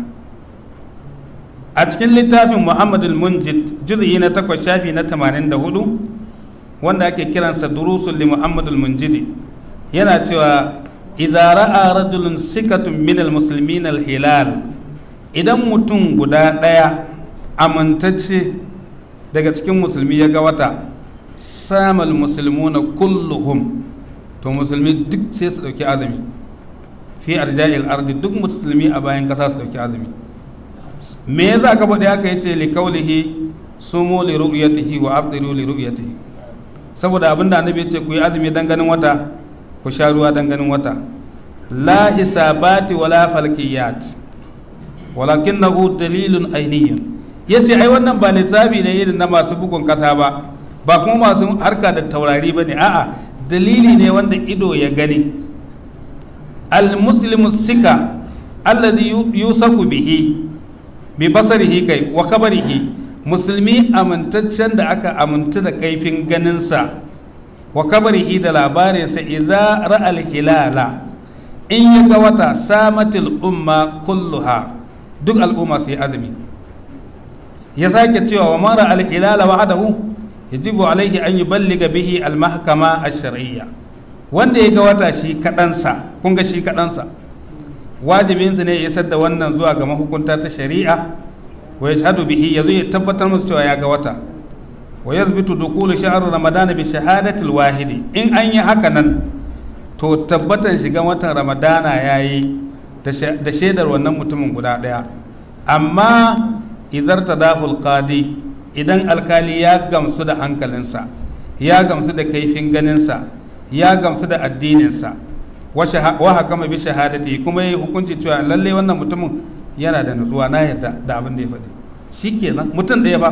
a cikin littafin Muhammad al-Munjid juz'i na 8 shafi na 84 wanda ake kiransa durusul li Muhammad al-Munjidi yana cewa idza ra'a rajulun sikatun min al-muslimin al-hilal idan mutum guda ɗaya amintacce daga cikin musulmi ya ga wata samal musulmuna kulluhum to musulmi duk sai su dauki azumi fi arja'il ardi duk musulmi a bayan kasa su dauki azumi me yasa ka faɗi haka yace li kaulihi sumu li ru'yatihi wa afdiru li ru'yatihi saboda abinda annabi yace ku yi azumi dan ganin wata ku sha ruwa dan ganin wata la hisabati wala falkiyat walakinahu dalilun ainiyyun ya ce ai wannan ba lissafi ne irin na masu bugun kasa ba ba kuma masu harka da taurari ba ne a'a dalili ne wanda ido ya gani al-muslimu sika alladhi yusaku bihi bi basarihi kai wa kabarihi musulmi amintaccen da aka aminta da kaifin ganinsa wa kabarihi da labarinsa idza ra'al hilala in ya ga wata samatil umma kulluha duk al'umma sai azumi ya sake cewa wa mara al-hilala wahdahu yajibu alaihi an yuballiga bihi al-mahkama ash-shar'iyya wanda ya ga wata shi kadansa kun ga shi kadansa wajibinsa ne ya isar da wannan zuwa ga mahukunta ta shari'a wa yashhadu bihi yazo ya tabbatar musu cewa ya ga wata wa yathbitu dukulu shahr ramadan bi shahadati al-wahidi in an yi haka nan to tabbatan shigan watan ramadana yayi da shaidar wannan mutumin guda daya amma idar tadahul qadi idan alkali ya gamsu da hankalinsa ya gamsu da kaifin ganinsa ya gamsu da addininsa wa hakama bi shahadati kuma yi hukunci cewa lalle wannan mutumin yana da nutsuwa na yadda da abin da ya faɗi shikenan mutum ɗaya ba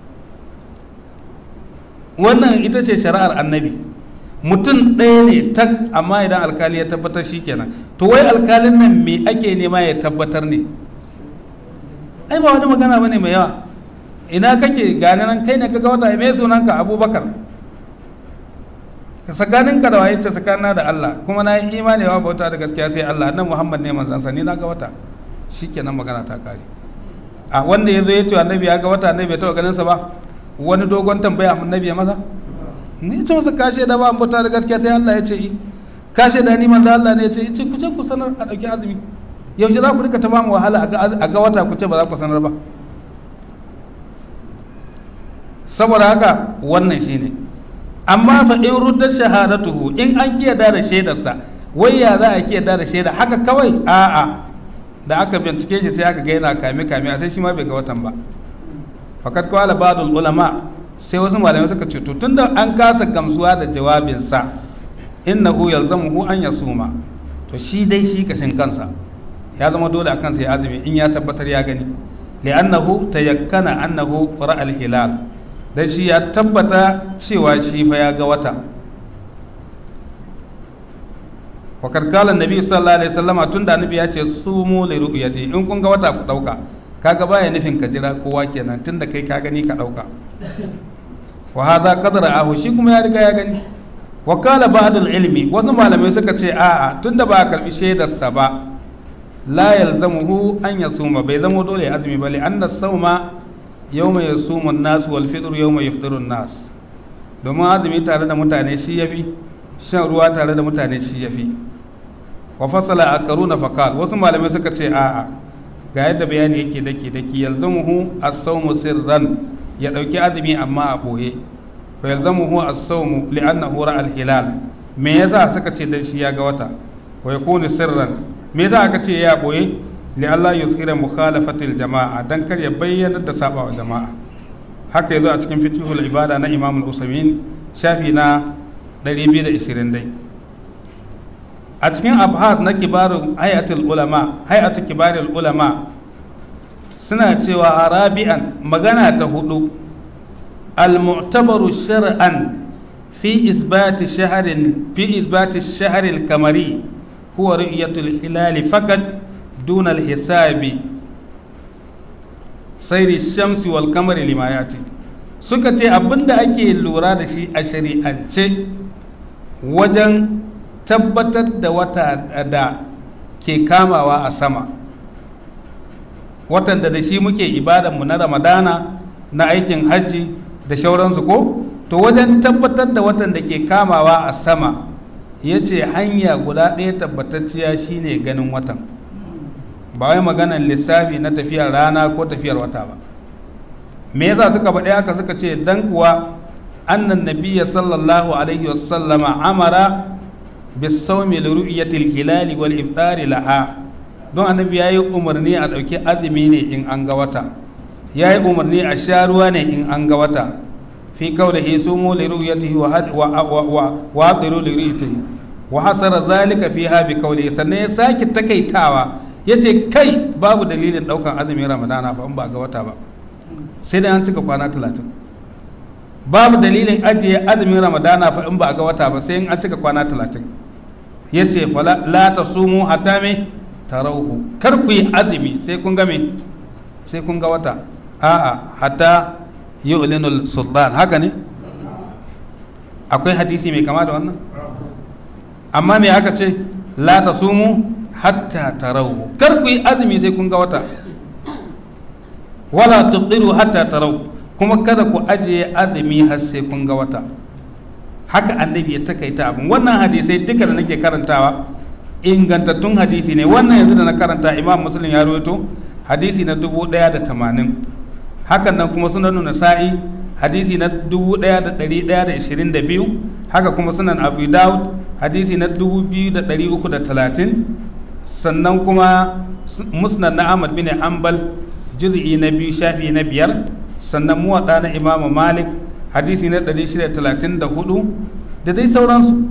wannan ita ce shari'ar annabi mutum ɗaya ne tak amma idan alkali ya tabbatar shikenan to wai alkalin nan me ake nema ya tabbatar ne ai ba wani magana bane mai yawa ina kake gane nan kai ne kaga wata mai sunanka abubakar tsakaninka da waye ce tsakanina da Allah kuma na yi imani wa bauta da gaskiya sai Allah nan Muhammad ne manzon sa ni na ga wata shikenan magana ta kare a wanda yazo ya ce annabi ya ga wata annabi bai taba ganin sa ba wani dogon tambaya annabi ya masa ni ce masa kashe da ba bauta da gaskiya sai Allah ya ce kashe da ni manzon Allah ne ya ce ce ku ce ku sanar a dauki azumi yaushe za ku rika ta bamu wahala a ga wata ku ce ba za ku sanar ba saboda haka wannan shine amma fa in ruddar shahadatuhu in an kiyada da shaidarsa wai ya za a kiyada da shaida haka kawai a'a da aka bincike shi sai aka ga yana kame kame sai shi ma bai ga watan ba fakat qala ba'dul ulama sai wasu malamai suka ce to tunda an kasa gamsuwa da jawabinsa innahu yalzamuhu an yasuma to shi dai shi kashin kansa ya zama dole a kansa ya azumi in ya tabbatar ya gani li'annahu tayakkana annahu ra'a al-hilal dan shi ya tabbata cewa shi fa ya ga wata wa karkala nabi sallallahu alaihi wasallama tunda annabi ya ce sumu li ru'yati in kun ga wata ku dauka kaga baya nufin ka jira kowa kenan tunda kai ka gani ka dauka wa hadha qadra ahu shi kuma ya riga ya gani wa kala ba'd ilmi wasu malamai suka ce a'a tunda ba a karbi shaidarsa ba la yalzamuhu an yasuma bai zamo dole ya azumi ba li anna sawma yawma yasumu an-nas wal fitr yawma yafṭiru an-nas domin azumi tare da mutane shi yafi shan ruwa tare da mutane shi yafi wa fasala akaruna faqal wasu malamai suka ce a'a ga yadda bayani yake dake dake yalzamuhu as-sawmu sirran ya dauki azumi amma a boye fa yalzamuhu as-sawmu li'annahu ra'a al-hilal me yasa suka ce dan shi ya ga wata wa yakunu sirran me za aka ce ya boye li Allah yuzhira mukhalafatil jama'a dan kar ya bayyana da saba wa jama'a haka yazo a cikin fiqhul ibada na Imam al-Usaymin shafi na 220 dai a cikin abhas na kibarun hayatul ulama hayatul kibarul ulama suna cewa arabi'an magana ta hudu al-mu'tabaru shar'an fi isbati shahrin fi isbati shahril kamari huwa ru'yatul hilali fakat duna al-hisabi sayri shamsi wal kamari limayati suka ce abinda ake lura da shi a shari'ance wajen tabbatar da wata da ke kamawa a sama watan da da shi muke ibadanmu na ramadana na aikin hajji da shauransu ko to wajen tabbatar da watan da ke kamawa a sama ya ce hanya guda ɗaya tabbatacciya shine ganin watan ba wai maganan lissafi na tafiyar rana ko tafiyar wata ba me yasa suka faɗi haka suka ce dan kuwa annan nabiyya sallallahu alaihi wasallama amara bisawmi li ru'yatil hilali wal iftari laha don annabi yayi umarni a ɗauki azumi ne in an ga wata yayi umarni a sha ruwa ne in an ga wata fi qawlihi sumu li ru'yatihi wa wa wa adiru li ru'yatihi wa hasara zalika fiha bi qawlihi sannan ya sake takaitawa yace kai babu dalilin daukan azumin ramadana fa in ba ga wata ba sai dai an cika kwana talatin babu dalilin ajiye azumin ramadana fa in ba ga wata ba sai in an cika kwana talatin ya ce la ta sumu hatta me tarauhu kar ku yi azumi sai kun ga me sai kun ga wata a'a hatta yu'linul sultan haka ne akwai hadisi mai kama da wannan amma me aka ce la ta sumu hatta tarauhu kar ku yi azumi sai kun ga wata wala tubdiru hatta tarau kuma kada ku ajiye azumi har sai kun ga wata haka annabi ya takaita abin wannan hadisai duka da nake karantawa ingantattun hadisi ne wannan yanzu da na karanta imam muslim ya rawaito hadisi na dubu ɗaya da tamanin hakan nan kuma sunan nasa'i hadisi na dubu ɗaya da ɗari ɗaya da ishirin da biyu haka kuma sunan abu dawud hadisi na dubu biyu da ɗari uku da talatin sannan kuma musnad na ahmad bin hanbal juz'i na biyu shafi na biyar sannan muwaɗa na imamu malik hadisi na 634 da dai sauransu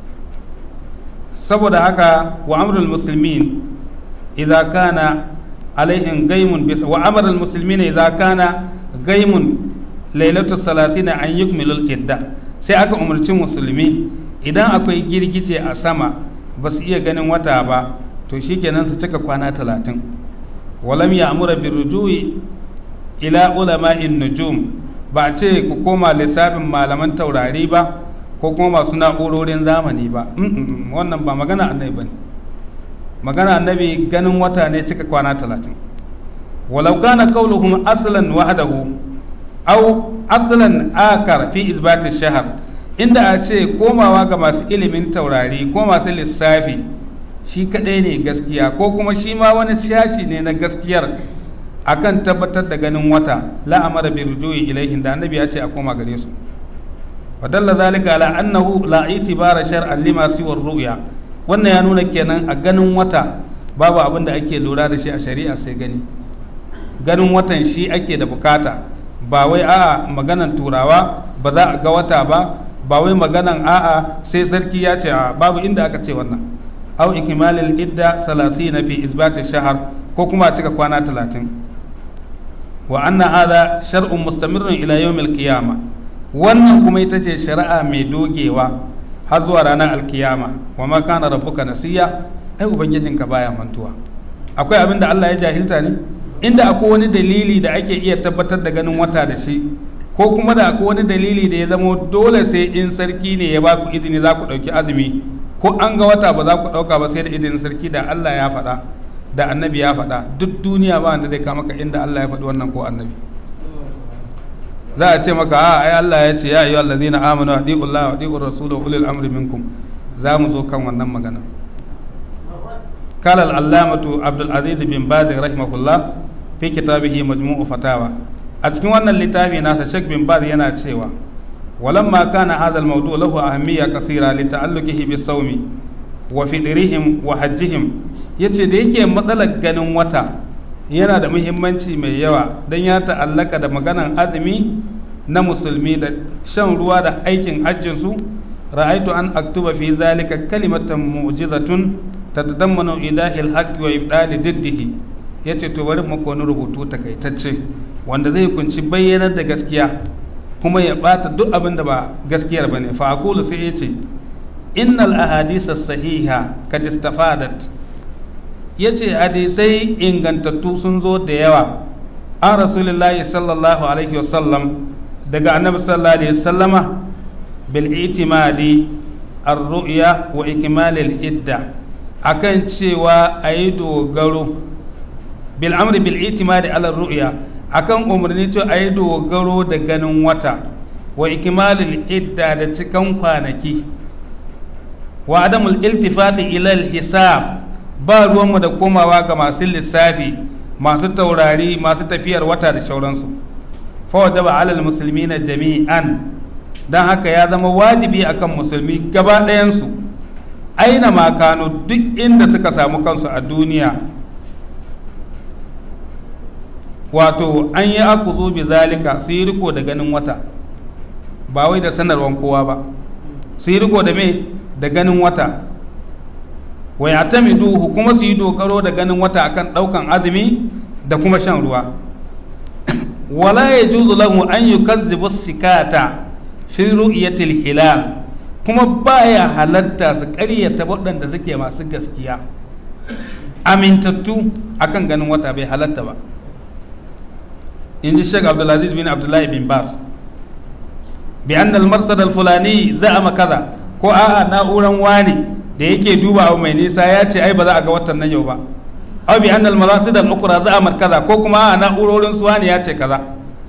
saboda haka wa amrul muslimin idza kana alaihim gaimun bisa wa amrul muslimin idza kana gaimun lailatu salasina an yukmilu idda sai aka umarci musulmi idan akwai girgije a sama ba su iya ganin wata ba to shikenan su cika kwana talatin walam ya amura birrujui ila ulama'in nujum ba a ce ku koma lissafin malaman taurari ba ko kuma masu na'urorin zamani ba wannan ba magana annabi ba ne magana annabi ganin wata ne cika kwana talatin walau kana qauluhum aslan wahdahu aw aslan akar fi isbat shahar inda a ce komawa ga masu ilimin taurari ko masu lissafi shi kadai ne gaskiya ko kuma shi ma wani shashi ne na gaskiyar akan tabbatar da ganin wata la'amara bi rujui ilaihin da annabi ya ce a koma gare su wa dalla zalika ala annahu la itibara shar'an lima siwa ru'ya wannan ya nuna kenan a ganin wata babu abin da ake lura da shi a shari'a sai gani ganin watan shi ake da bukata ba wai a'a maganan turawa ba za a ga wata ba ba wai maganan a'a sai sarki ya ce a babu inda aka ce wannan au ikmalil idda salasina fi isbati shahar ko kuma a cika kwana talatin wa anna hadha shar'un mustamirrun ila yawmil qiyama wannan kuma ita ce shari'a mai dogewa har zuwa ranar alkiyama wa ma kana rabbuka nasiya ai ubangijinka baya mantuwa akwai abin da Allah ya jahilta ne inda akwai wani dalili da ake iya tabbatar da ganin wata da shi ko kuma da akwai wani dalili da ya zamo dole sai in sarki ne ya ba ku izini za ku ɗauki azumi ko an ga wata ba za ku ɗauka ba sai da izinin sarki da Allah ya faɗa da annabi ya faɗa duk duniya ba wanda zai kama ka inda Allah ya faɗi wannan ko annabi za a ce maka a ai Allah ya ce ya ayyuhal ladzina amanu adi'u Allah wa adi'u rasula wa ulil amri minkum za mu zo kan wannan magana قال العلامة عبد العزيز بن باز رحمه الله في كتابه مجموع فتاوى أتكلم أن اللتابي ناس شك بن باز ينا تشيوا ولما كان هذا الموضوع له أهمية كثيرة لتعلقه بالصوم وفطرهم وحجهم yace da yake matsalar ganin wata yana da muhimmanci mai yawa don ya ta'allaka da maganan azumi na musulmi da shan ruwa da aikin hajjinsu ra'aitu an aktuba fi zalika kalimatan mu'jizatun tatadammanu idahil haqqi wa ibdali diddihi yace to bari mu wani rubutu takaitacce wanda zai kunci bayyanar da gaskiya kuma ya bata duk abin da ba gaskiyar bane fa aqulu sai yace innal ahadisa sahiha kad istafadat yace hadisai ingantattu sun zo da yawa an rasulullahi sallallahu alaihi wasallam daga annabi sallallahu alaihi wasallama bil itimadi ar-ru'ya wa ikmalil idda akan cewa a yi dogaro bil amri bil itimadi ala ru'ya akan umarni cewa a yi dogaro da ganin wata wa ikmalil idda da cikan kwanaki wa adamul iltifati ila hisab ba ruwanmu da komawa ga masu lissafi masu taurari masu tafiyar wata da shauransu fa wajaba alal muslimina jami'an dan haka ya zama wajibi akan musulmi gaba ɗayansu aina ma kano duk inda suka samu kansu a duniya wato an yi aku zo bi zalika su yi riko da ganin wata ba wai da sanarwar kowa ba su yi riko da me da ganin wata wa ya duhu kuma su yi dogaro da ganin wata akan daukan azumi da kuma shan ruwa wala ya juzu lahu an yukazzibu sikata fi ru'yatil hilal kuma baya halatta su ƙaryata waɗanda suke masu gaskiya amintattu akan ganin wata bai halatta ba in ji shek abdulaziz bin abdullahi bin bas bi an marsad fulani za a kaza ko a'a na'uran wani da yake duba abu mai nisa ya ce ai ba za a ga watan nan yau ba aw bi anna al marasid al ukra za'amat kaza ko kuma a na'urorin suwani ya ce kaza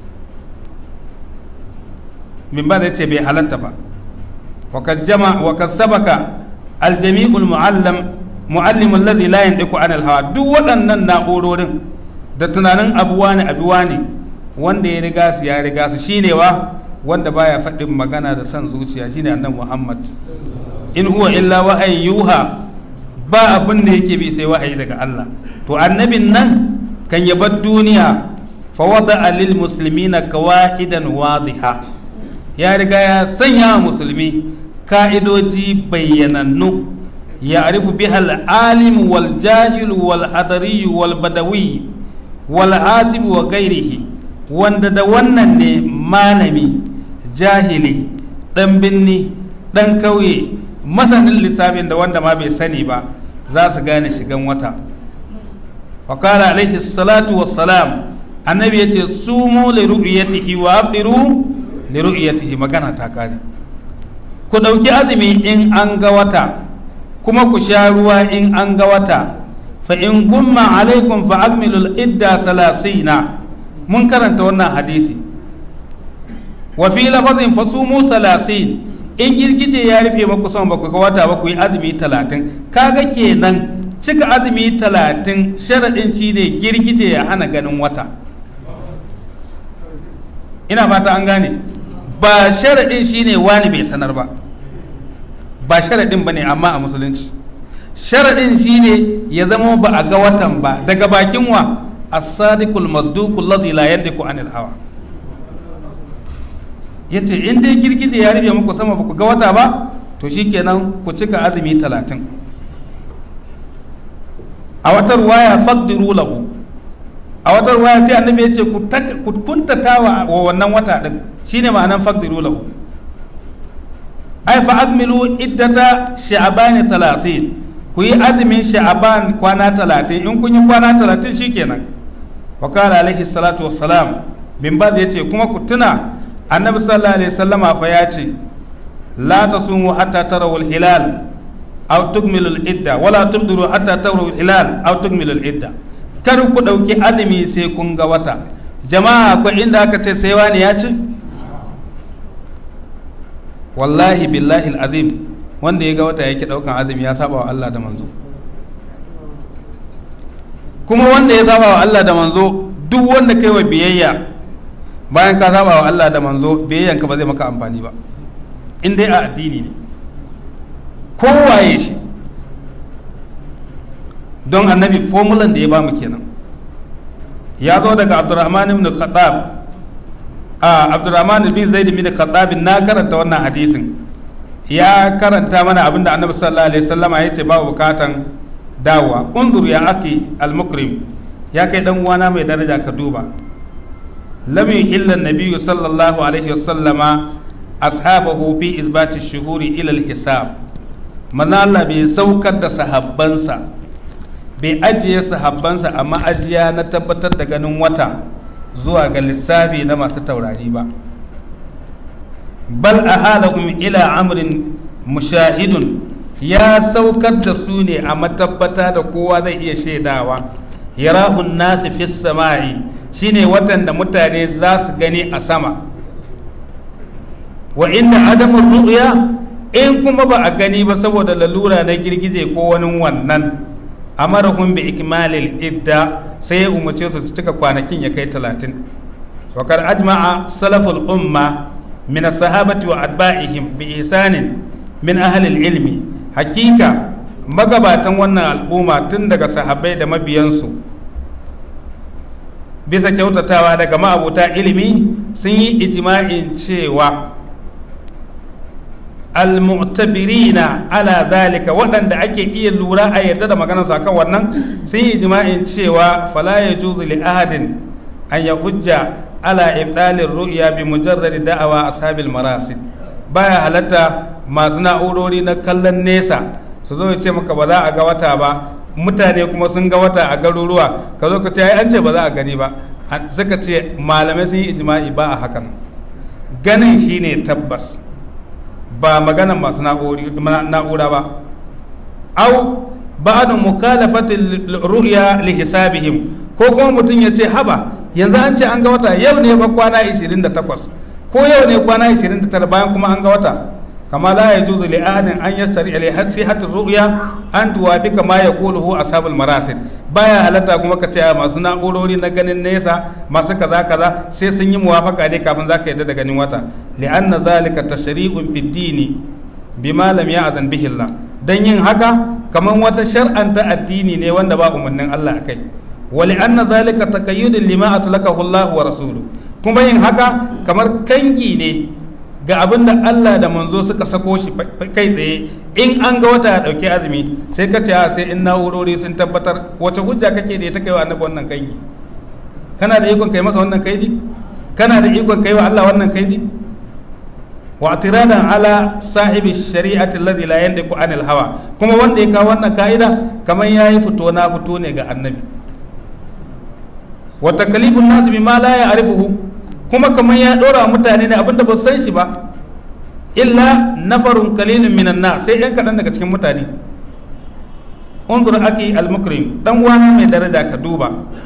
min ba da ce bai halatta ba wa kad jama wa kad sabaka al jami'ul muallam muallim alladhi la yandiku an al hawa duk waɗannan na'urorin da tunanin abuwa ne abuwa ne wanda ya riga su ya riga su shine wa wanda baya faɗin magana da son zuciya shine annabi Muhammad in huwa illa wahayin yuha ba abin da yake bi sai wahayi daga Allah to annabin nan kan ya bar duniya fa wada lil muslimina qawaidan wadiha ya riga ya sanya wa musulmi ka'idoji bayyanannu ya arifu biha al-alim wal jahil wal hadari wal badawi wal hasib wa ghairihi wanda da wannan ne malami jahili dan binni dan kauye masanin lissafin da wanda ma bai sani ba za su gane shigan wata wakala alaihi salatu wassalam annabi ya ce sumu li ru'yatihi wa abdiru li ru'yatihi magana ta kare ku ɗauki azumi in an ga wata kuma ku sha ruwa in an ga wata fa in gumma alaikum fa akmilul idda salasina mun karanta wannan hadisi wa fi lafazin fasumu salasin in girgije ya rufe maku son ba ku ga wata ba ku yi azumi talatin kaga kenan cika azumi talatin sharaɗin shi ne girgije ya hana ganin wata ina fata an gane ba sharaɗin shi ne wani bai sanar ba ba sharaɗin ba ne amma a musulunci sharaɗin shi ne ya zama ba a ga watan ba daga bakin wa as-sadiqul masduqul ladhi la yandiku anil hawa yace in dai girgije ya rufe muku sama ba ku ga wata ba to shikenan ku cika azumi talatin a wata ruwaya faqdiru lahu a wata ruwaya sai annabi yace ku ku kuntatawa wa wannan wata din shine ma'anan faqdiru lahu ai fa akmilu iddata sha'ban 30 ku yi azumin sha'ban kwana 30 in kun yi kwana 30 shikenan wa qala alaihi salatu wassalam bin baz yace kuma ku tuna annabi sallallahu alaihi wasallama fa ya ce la tasumu hatta tarawu al-hilal aw tukmilu al-idda wala tubdiru hatta tarawu al-hilal aw tukmilu al-idda kar ku dauki azumi sai kun ga wata jama'a akwai inda aka ce sai wani ya ci wallahi billahi al-azim wanda ya ga wata yake daukan azumi ya saba wa Allah da manzo kuma wanda ya saba wa Allah da manzo duk wanda kai wa biyayya bayan ka saba wa Allah da manzo biyayyanka ba zai maka amfani ba in dai a addini ne kowaye shi don annabi formulan da ya bamu kenan ya zo daga abdurrahman ibn khattab a abdurrahman bin zaid bin khattab na karanta wannan hadisin ya karanta mana abinda annabi sallallahu alaihi wasallama ya ce babu bukatan dawowa unzur ya aki al-mukrim ya kai dan uwana mai daraja ka duba lam yuhilla an-nabiy sallallahu alaihi wasallama ashabahu fi isbati shuhuri ila al-hisab manzo Allah bai saukar da sahabbansa bai ajiye sahabbansa a ma'ajiya na tabbatar da ganin wata zuwa ga lissafi na masu taurari ba bal ahalahum ila amrin mushahidun ya saukar da su ne a matabbata da kowa zai iya shaidawa yarahun nasu fi sama'i shine watan da mutane za su gani a sama wa inda adamun ru'ya in kuma ba a gani ba saboda lalura na girgize ko wani wannan amarahum bi ikmalil idda sai ya umarce su su cika kwanakin ya kai talatin wa kar ajma'a salaful umma min sahabati wa atba'ihim bi isanin min ahli ilmi hakika magabatan wannan al'umma tun daga sahabbai da mabiyansu bisa kyautatawa daga ma'abuta ilimi sun yi ijma'in cewa almu'tabirina ala zalika waɗanda ake iya lura a yadda da maganar su akan wannan sun yi jima'in cewa fala ya juzu li ahadin an ya hujja ala ibdalir ru'ya bi mujarradi da'awa ashabil marasid baya halatta masu na'urori na kallon nesa su zo ce maka ba za a ga wata ba mutane kuma sun ga wata a garuruwa ka zo ka ce ai an ce ba za a gani ba suka ce malamai sun yi ijma'i ba a hakan ganin shine tabbas ba maganan masu na'ura ba au ba'adu mukhalafati ru'ya li hisabihim ko kuma mutum ya ce haba yanzu an ce an ga wata yau ne ba kwana 28 ko yau ne kwana 29 bayan kuma an ga wata kama la yajuzu li ahadin an yastari li hasihati ru'ya an tuwafi kama yaquluhu ashabul marasid baya halatta kuma ka ce masu na'urori na ganin nesa masu kaza kaza sai sun yi muwafaka ne kafin zaka yadda da ganin wata li'anna zalika tashri'un fid dini bima lam ya'zan bihi Allah dan yin haka kamar wata shar'anta addini ne wanda ba umarnin Allah akai wa li'anna zalika taqayyudun lima atlaqahu Allah wa rasuluhu kuma yin haka kamar kangi ne ga abin da Allah da manzo suka sako shi kai tsaye in an ga wata ya dauki azumi sai ka ce sai in na'urori sun tabbatar wace hujja kake da ita kai wa annabi wannan kangi kana da ikon kai masa wannan kaidi kana da ikon kai wa Allah wannan kaidi wa atiradan ala sahibi shari'ati alladhi la yandiku anil hawa kuma wanda ya kawo wannan ka'ida kamar yayi fito na fito ne ga annabi wa takalifun nas bima la ya'rifuhu kuma kamar ya dora mutane ne abinda ba san shi ba illa nafarun qalilun minan nas sai yan kadan daga cikin mutane unzur aki al-mukrim dan wani mai daraja ka duba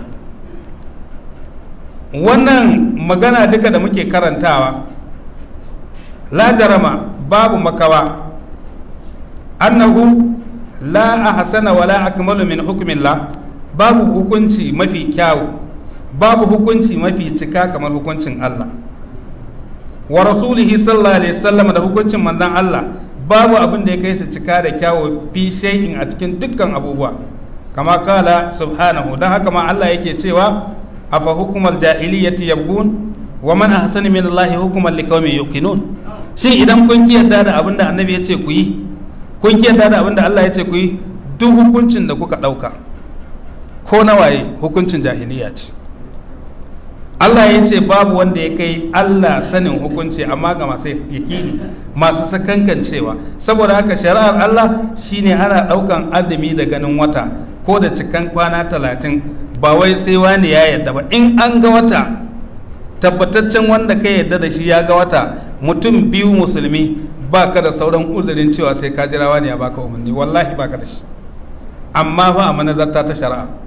wannan magana duka da muke karantawa la jarama babu makawa annahu la ahsana wala akmalu min hukmillah babu hukunci mafi kyawu babu hukunci mafi cika kamar hukuncin Allah wa rasulihi sallallahu alaihi wasallam da hukuncin manzon Allah babu abin da ya kai su cika da kyawu fi shay'in a cikin dukkan abubuwa kama kala subhanahu dan haka ma Allah yake cewa afa hukumal jahiliyyati yabgun wa man ahsana min Allah hukuman liqaumin yuqinun shi idan kun ki yarda da abin da annabi ya ce ku yi kun ki yarda da abin da Allah ya ce ku yi duk hukuncin da kuka dauka ko nawaye hukuncin jahiliya ce Allah ya ce babu wanda ya kai Allah sanin hukunci amma ga masu yakini masu sakankancewa saboda haka shari'ar Allah shine ana daukan azumi da ganin wata ko da cikan kwana talatin ba wai sai wani ya yarda ba in an ga wata tabbataccen wanda ka yarda da shi ya ga wata mutum biyu musulmi ba ka da sauran uzurin cewa sai ka jira wani ya baka umarni wallahi ba ka da shi amma ba a manazarta ta shari'a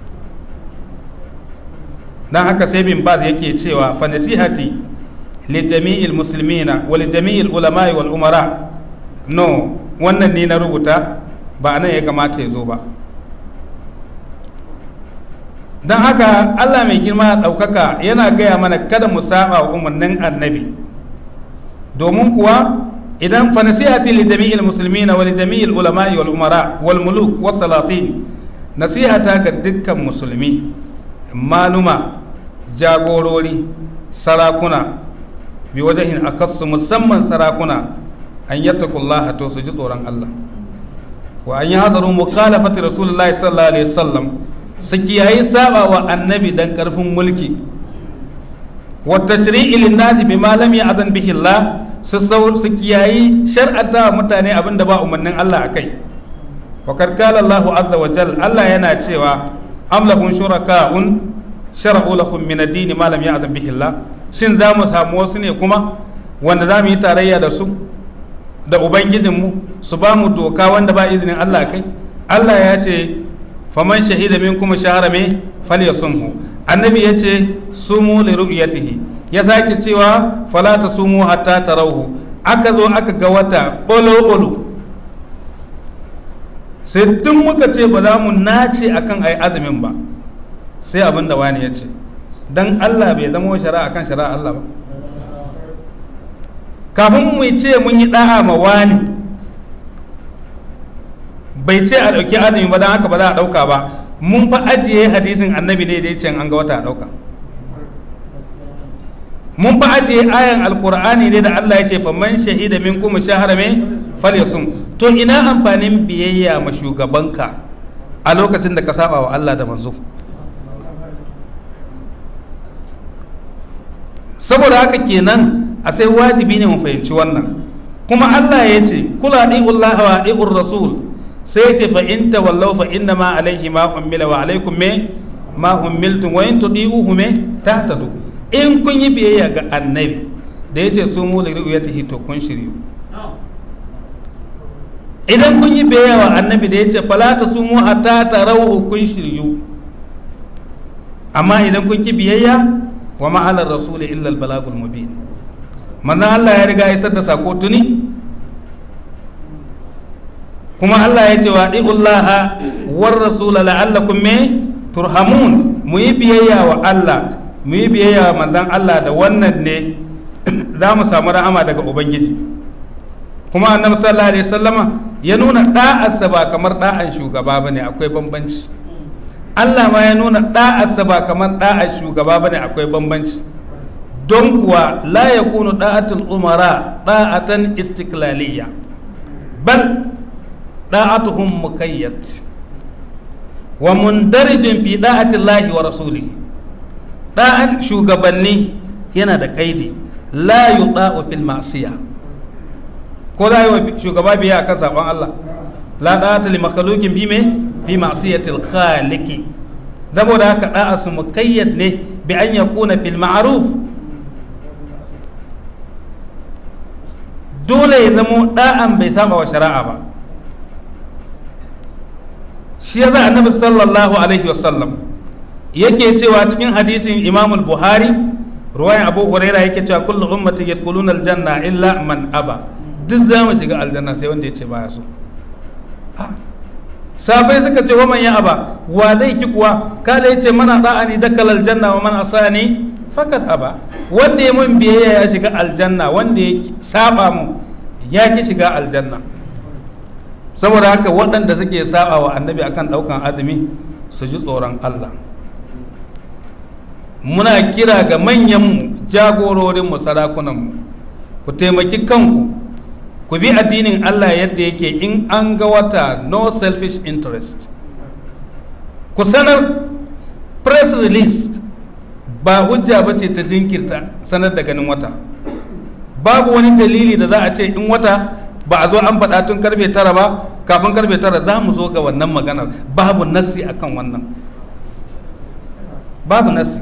dan haka sai bin baz yake cewa fa nasihati li jami'il muslimina wa li jami'il ulama'i wal umara no wannan ne na rubuta ba anan ya kamata ya zo ba dan haka Allah mai girma ɗaukaka yana gaya mana kada mu saba wa umarnin annabi domin kuwa idan fa nasihati li jami'il muslimina wa li jami'il ulama'i wal umara wal muluk was salatin nasihata ga dukkan musulmi maluma jagorori sarakuna bi wajahin akassu musamman sarakuna an yattakullaha to su ji tsoron Allah wa an yi hadaru mukhalafati rasulullahi sallallahu alaihi wasallam su kiyayi saba wa annabi dan karfin mulki wa tashri'i lin-nasi bima lam ya'zan bihi Allah su su kiyayi shar'ata wa mutane abinda ba umarnin Allah akai wa kad qala Allahu azza wa jalla Allah yana cewa am lahum shuraka'un shar'u lakum min ad-din ma lam ya'zam bihi Allah shin za mu samu wasu ne kuma wanda za mu yi tarayya da su da ubangijinmu su ba mu doka wanda ba izinin Allah kai Allah ya ce faman shahida minkum shahara me falyasumhu annabi ya ce sumu li ru'yatihi ya sake cewa fala tasumu hatta tarawhu aka zo aka ga wata bolo bolo sai tun muka ce ba za mu nace akan ai azumin ba sai abin da wani ya ce don allah bai zama shari'a kan shari'a allah ba kafin mu ce mun yi da'a ma wani bai ce a ɗauki azumi ba don haka ba za a ɗauka ba mun fa ajiye hadisin annabi ne da ya ce an ga wata a ɗauka mun fa ajiye ayan alkur'ani ne da allah ya ce faman shahida min kuma shahara mai falyasum to ina amfanin biyayya ma shugabanka a lokacin da ka saba wa allah da manzo saboda haka kenan a sai wajibi ne mu fahimci wannan kuma Allah ya ce kula Allah wa ɗi'ur rasul sai ce fa in tawallaw fa inna ma alaihi ma ummila wa alaikum me ma ummiltum wa in tudi'uhu me tahtadu in kun yi biyayya ga annabi da yace su mu da ru'yatihi to kun shiryu idan kun yi biyayya wa annabi da ya ce fala ta sumu hatta tarau kun shiryu amma idan kun ki biyayya wa ma'alar rasul illa al balagul mubin manzon Allah ya riga isar da sako tuni kuma Allah ya ce wa diullaha war rasul la'allakum me turhamun mu yi biyayya wa Allah mu yi biyayya wa manzon Allah da wannan ne za mu samu rahama daga ubangiji kuma annabi sallallahu alaihi wasallama ya nuna da'arsa ba kamar da'an shugaba bane akwai bambanci Allah ma ya nuna da'arsa ba kamar da'ar shugaba bane akwai bambanci don kuwa la yakunu da'atul umara da'atan istiklaliya bal da'atuhum mukayyad wa mundarijin fi da'ati Allah wa rasulihi da'an shugabanni yana da kaidi la yuda'u fil ma'siyah ko za yi wa shugaba biya akan sabon Allah la da'ata li makhluqin bi me bi ma'siyatil khaliqi saboda haka da'a su mukayyad ne bi an yakuna fil ma'ruf dole ya zamo da'an bai saba wa shari'a ba shi ya za annabi sallallahu alaihi wasallam yake cewa cikin hadisin imamul buhari ruwayan abu huraira yake cewa kullu ummati yadkhuluna aljanna illa man aba duk za mu shiga aljanna sai wanda ya ce baya so sabai suka ce waman ya aba wa zai ki kuwa kala ya ce mana da'ani dakal aljanna wa man asani fakat aba wanda ya mun biyayya ya shiga aljanna wanda ya saba mu ya ki shiga aljanna saboda haka waɗanda suke saba wa annabi akan ɗaukan azumi su ji tsoron Allah muna kira ga manyanmu jagororinmu sarakunanmu ku taimaki kanku ku bi addinin Allah yadda yake in an ga wata no selfish interest ku sanar press release ba hujja ba ce ta jinkirta sanar da ganin wata babu wani dalili da za a ce in wata ba a zo an faɗa tun karfe tara ba kafin karfe tara za mu zo ga wannan maganar babu nasi akan wannan babu nasi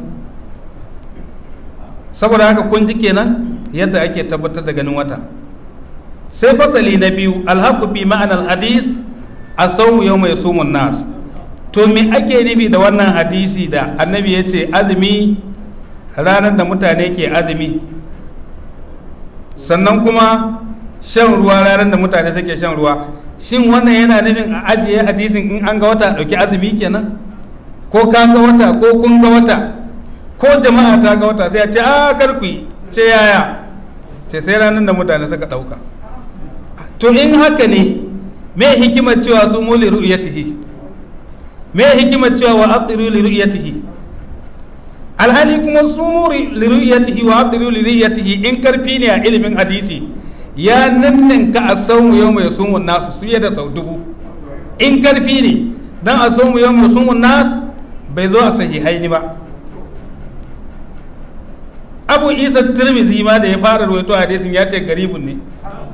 saboda haka kun ji kenan yadda ake tabbatar da ganin wata sai fasali na biyu alhaku fi ma'anar hadis a sau yau mai sumun nas to me ake nufi da wannan hadisi da annabi ya ce azumi ranar da mutane ke azumi sannan kuma shan ruwa ranar da mutane suke shan ruwa shin wannan yana nufin a ajiye hadisin in an ga wata ɗauki azumi kenan ko ka ga wata ko kun ga wata ko jama'a ta ga wata sai a ce a karku ce yaya ce sai ranar da mutane suka ɗauka to in haka ne me hikimar cewa su mu li ru'yatihi me hikimar cewa wa abdiru li ru'yatihi alhali kuma su mu li ru'yatihi wa abdiru li ru'yatihi in karfi ne a ilimin hadisi ya ninninka a saumu yau mai sumun nasu su da sau dubu in karfi ne dan a saumu yau mai sumun nasu bai zo a sahihaini ba abu isa tirmizi ma da ya fara rawaito hadisin ya ce garibun ne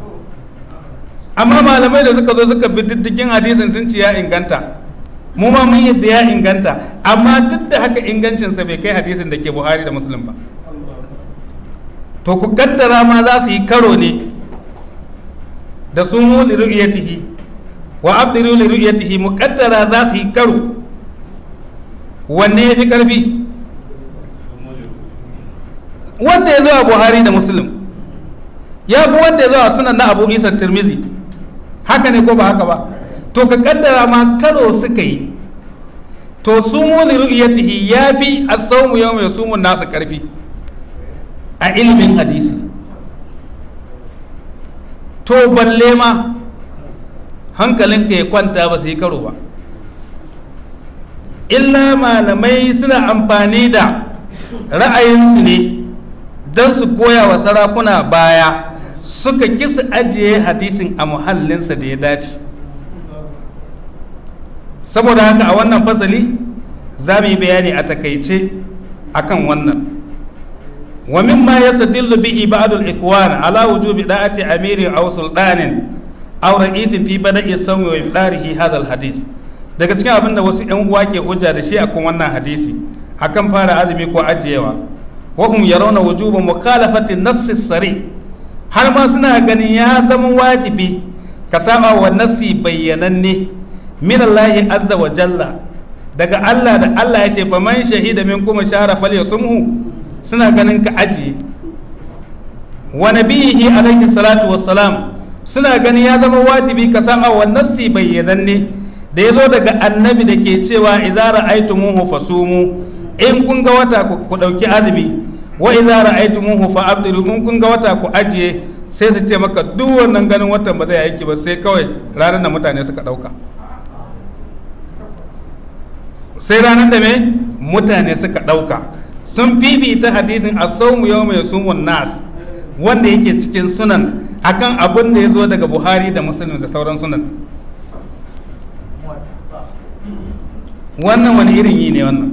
amma malamai da suka zo suka bi diddigin hadisin sun ce ya inganta mu ma mun yadda ya inganta amma duk da haka ingancinsa bai kai hadisin da ke buhari da muslim ba to ku kaddara ma za su yi karo ne da su mu li ru'yatihi wa abdiru li ru'yatihi muqaddara za su yi karo wanne ya fi karfi wanda ya zo a buhari da muslim ya fi wanda ya zo a sunan na abu isa tirmizi haka ne ko ba haka ba to ka kaddara ma karo suka yi to su muli ru'yatihi ya fi as-sawmu yawma yasumu nasu karfi a ilimin hadisi to balle ma hankalinka ya kwanta ba su yi karo ba illa malamai suna amfani da ra'ayinsu ne don su goya wa sarakuna baya suka kisa ajiye hadisin a muhallinsa da ya dace saboda haka a wannan fasali za mu yi bayani a takaice akan wannan wa mimma yastadillu bihi ba'd al-ikwan ala wujubi da'ati amiri aw sultanin aw ra'isin fi bada'i sawmi wa ibdarihi hadha al-hadith daga cikin abin da wasu yan uwa ke hujja da shi akan wannan hadisi akan fara azumi ko ajiyewa wa hum yarawna wujuba mukhalafati an-nass sari har ma suna ganin ya zama wajibi ka saba wa nasi bayyananne min Allah azza wa jalla daga Allah da Allah ya ce fa man shahida min kuma shahara falyasumhu suna ganin ka ajiye wa nabihi alaihi salatu wassalam suna ganin ya zama wajibi ka saba wa nasi bayyananne da ya zo daga annabi da ke cewa idza ra'aytumuhu fasumu in kun ga wata ku dauki azumi wa idza ra'aytumuhu fa abdiru in kun ga wata ku ajiye sai su ce maka duk wannan ganin watan ba zai aiki ba sai kawai ranar da mutane suka dauka sai ranar da me mutane suka dauka sun fifita hadisin as-sawmu yawma yasumun nas wanda yake cikin sunan akan abin da ya zo daga buhari da muslim da sauran sunan wannan wani irin yi ne wannan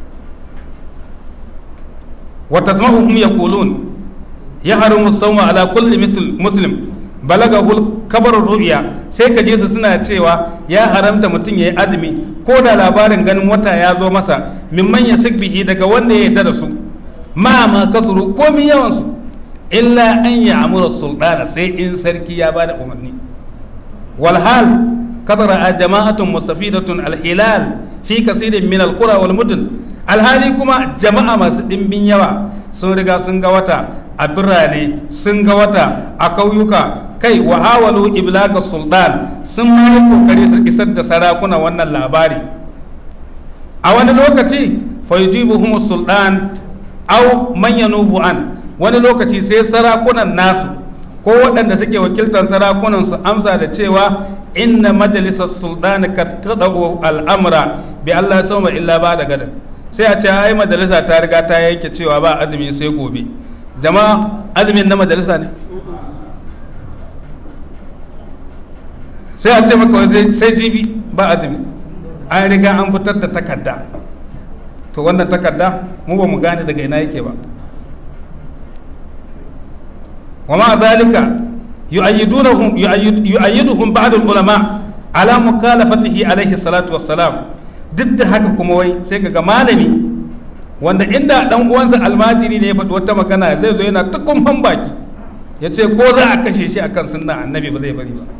wata tasma'uhum yaqulun ya haramu sawma ala kulli muslim balagahul kabar ru'ya sai ka je su suna cewa ya haramta mutum ya yi azumi ko da labarin ganin wata ya zo masa mimman ya bihi daga wanda ya yarda da su ma ma kasuru komi yawan su illa an ya amura sultana sai in sarki ya bada umarni walhal kadara a jama'atun mustafidatun alhilal fi kasirin min alqura wal mudun alhali kuma jama'a masu dimbin yawa sun riga sun ga wata a birane sun ga wata a kauyuka kai wa hawalu iblaga sultan sun ma kokari su isar da sarakuna wannan labari a wani lokaci fa yujibuhum sultan aw man yanubu an wani lokaci sai sarakunan nasu ko waɗanda suke wakiltar sarakunan su amsa da cewa inna majalisar sultani kad qadau al'amra bi Allah sama illa ba da gadan sai a ce ai majalisa ta riga ta yanke cewa ba azumi sai gobe jama'a azumin na majalisa ne sai a ce maka sai jibi ba azumi an riga an fitar da takarda to wannan takarda mu ba mu gane daga ina yake ba wa ma zalika yu'ayyiduhum yu'ayyiduhum ba'd al-ulama ala mukhalafatihi alayhi salatu wassalam duk da haka kuma wai sai ga malami wanda inda dan uwansa almajiri ne ya faɗi wata magana zai zo yana ta kumfan baki ya ce ko za a kashe shi akan sunna annabi ba zai bari ba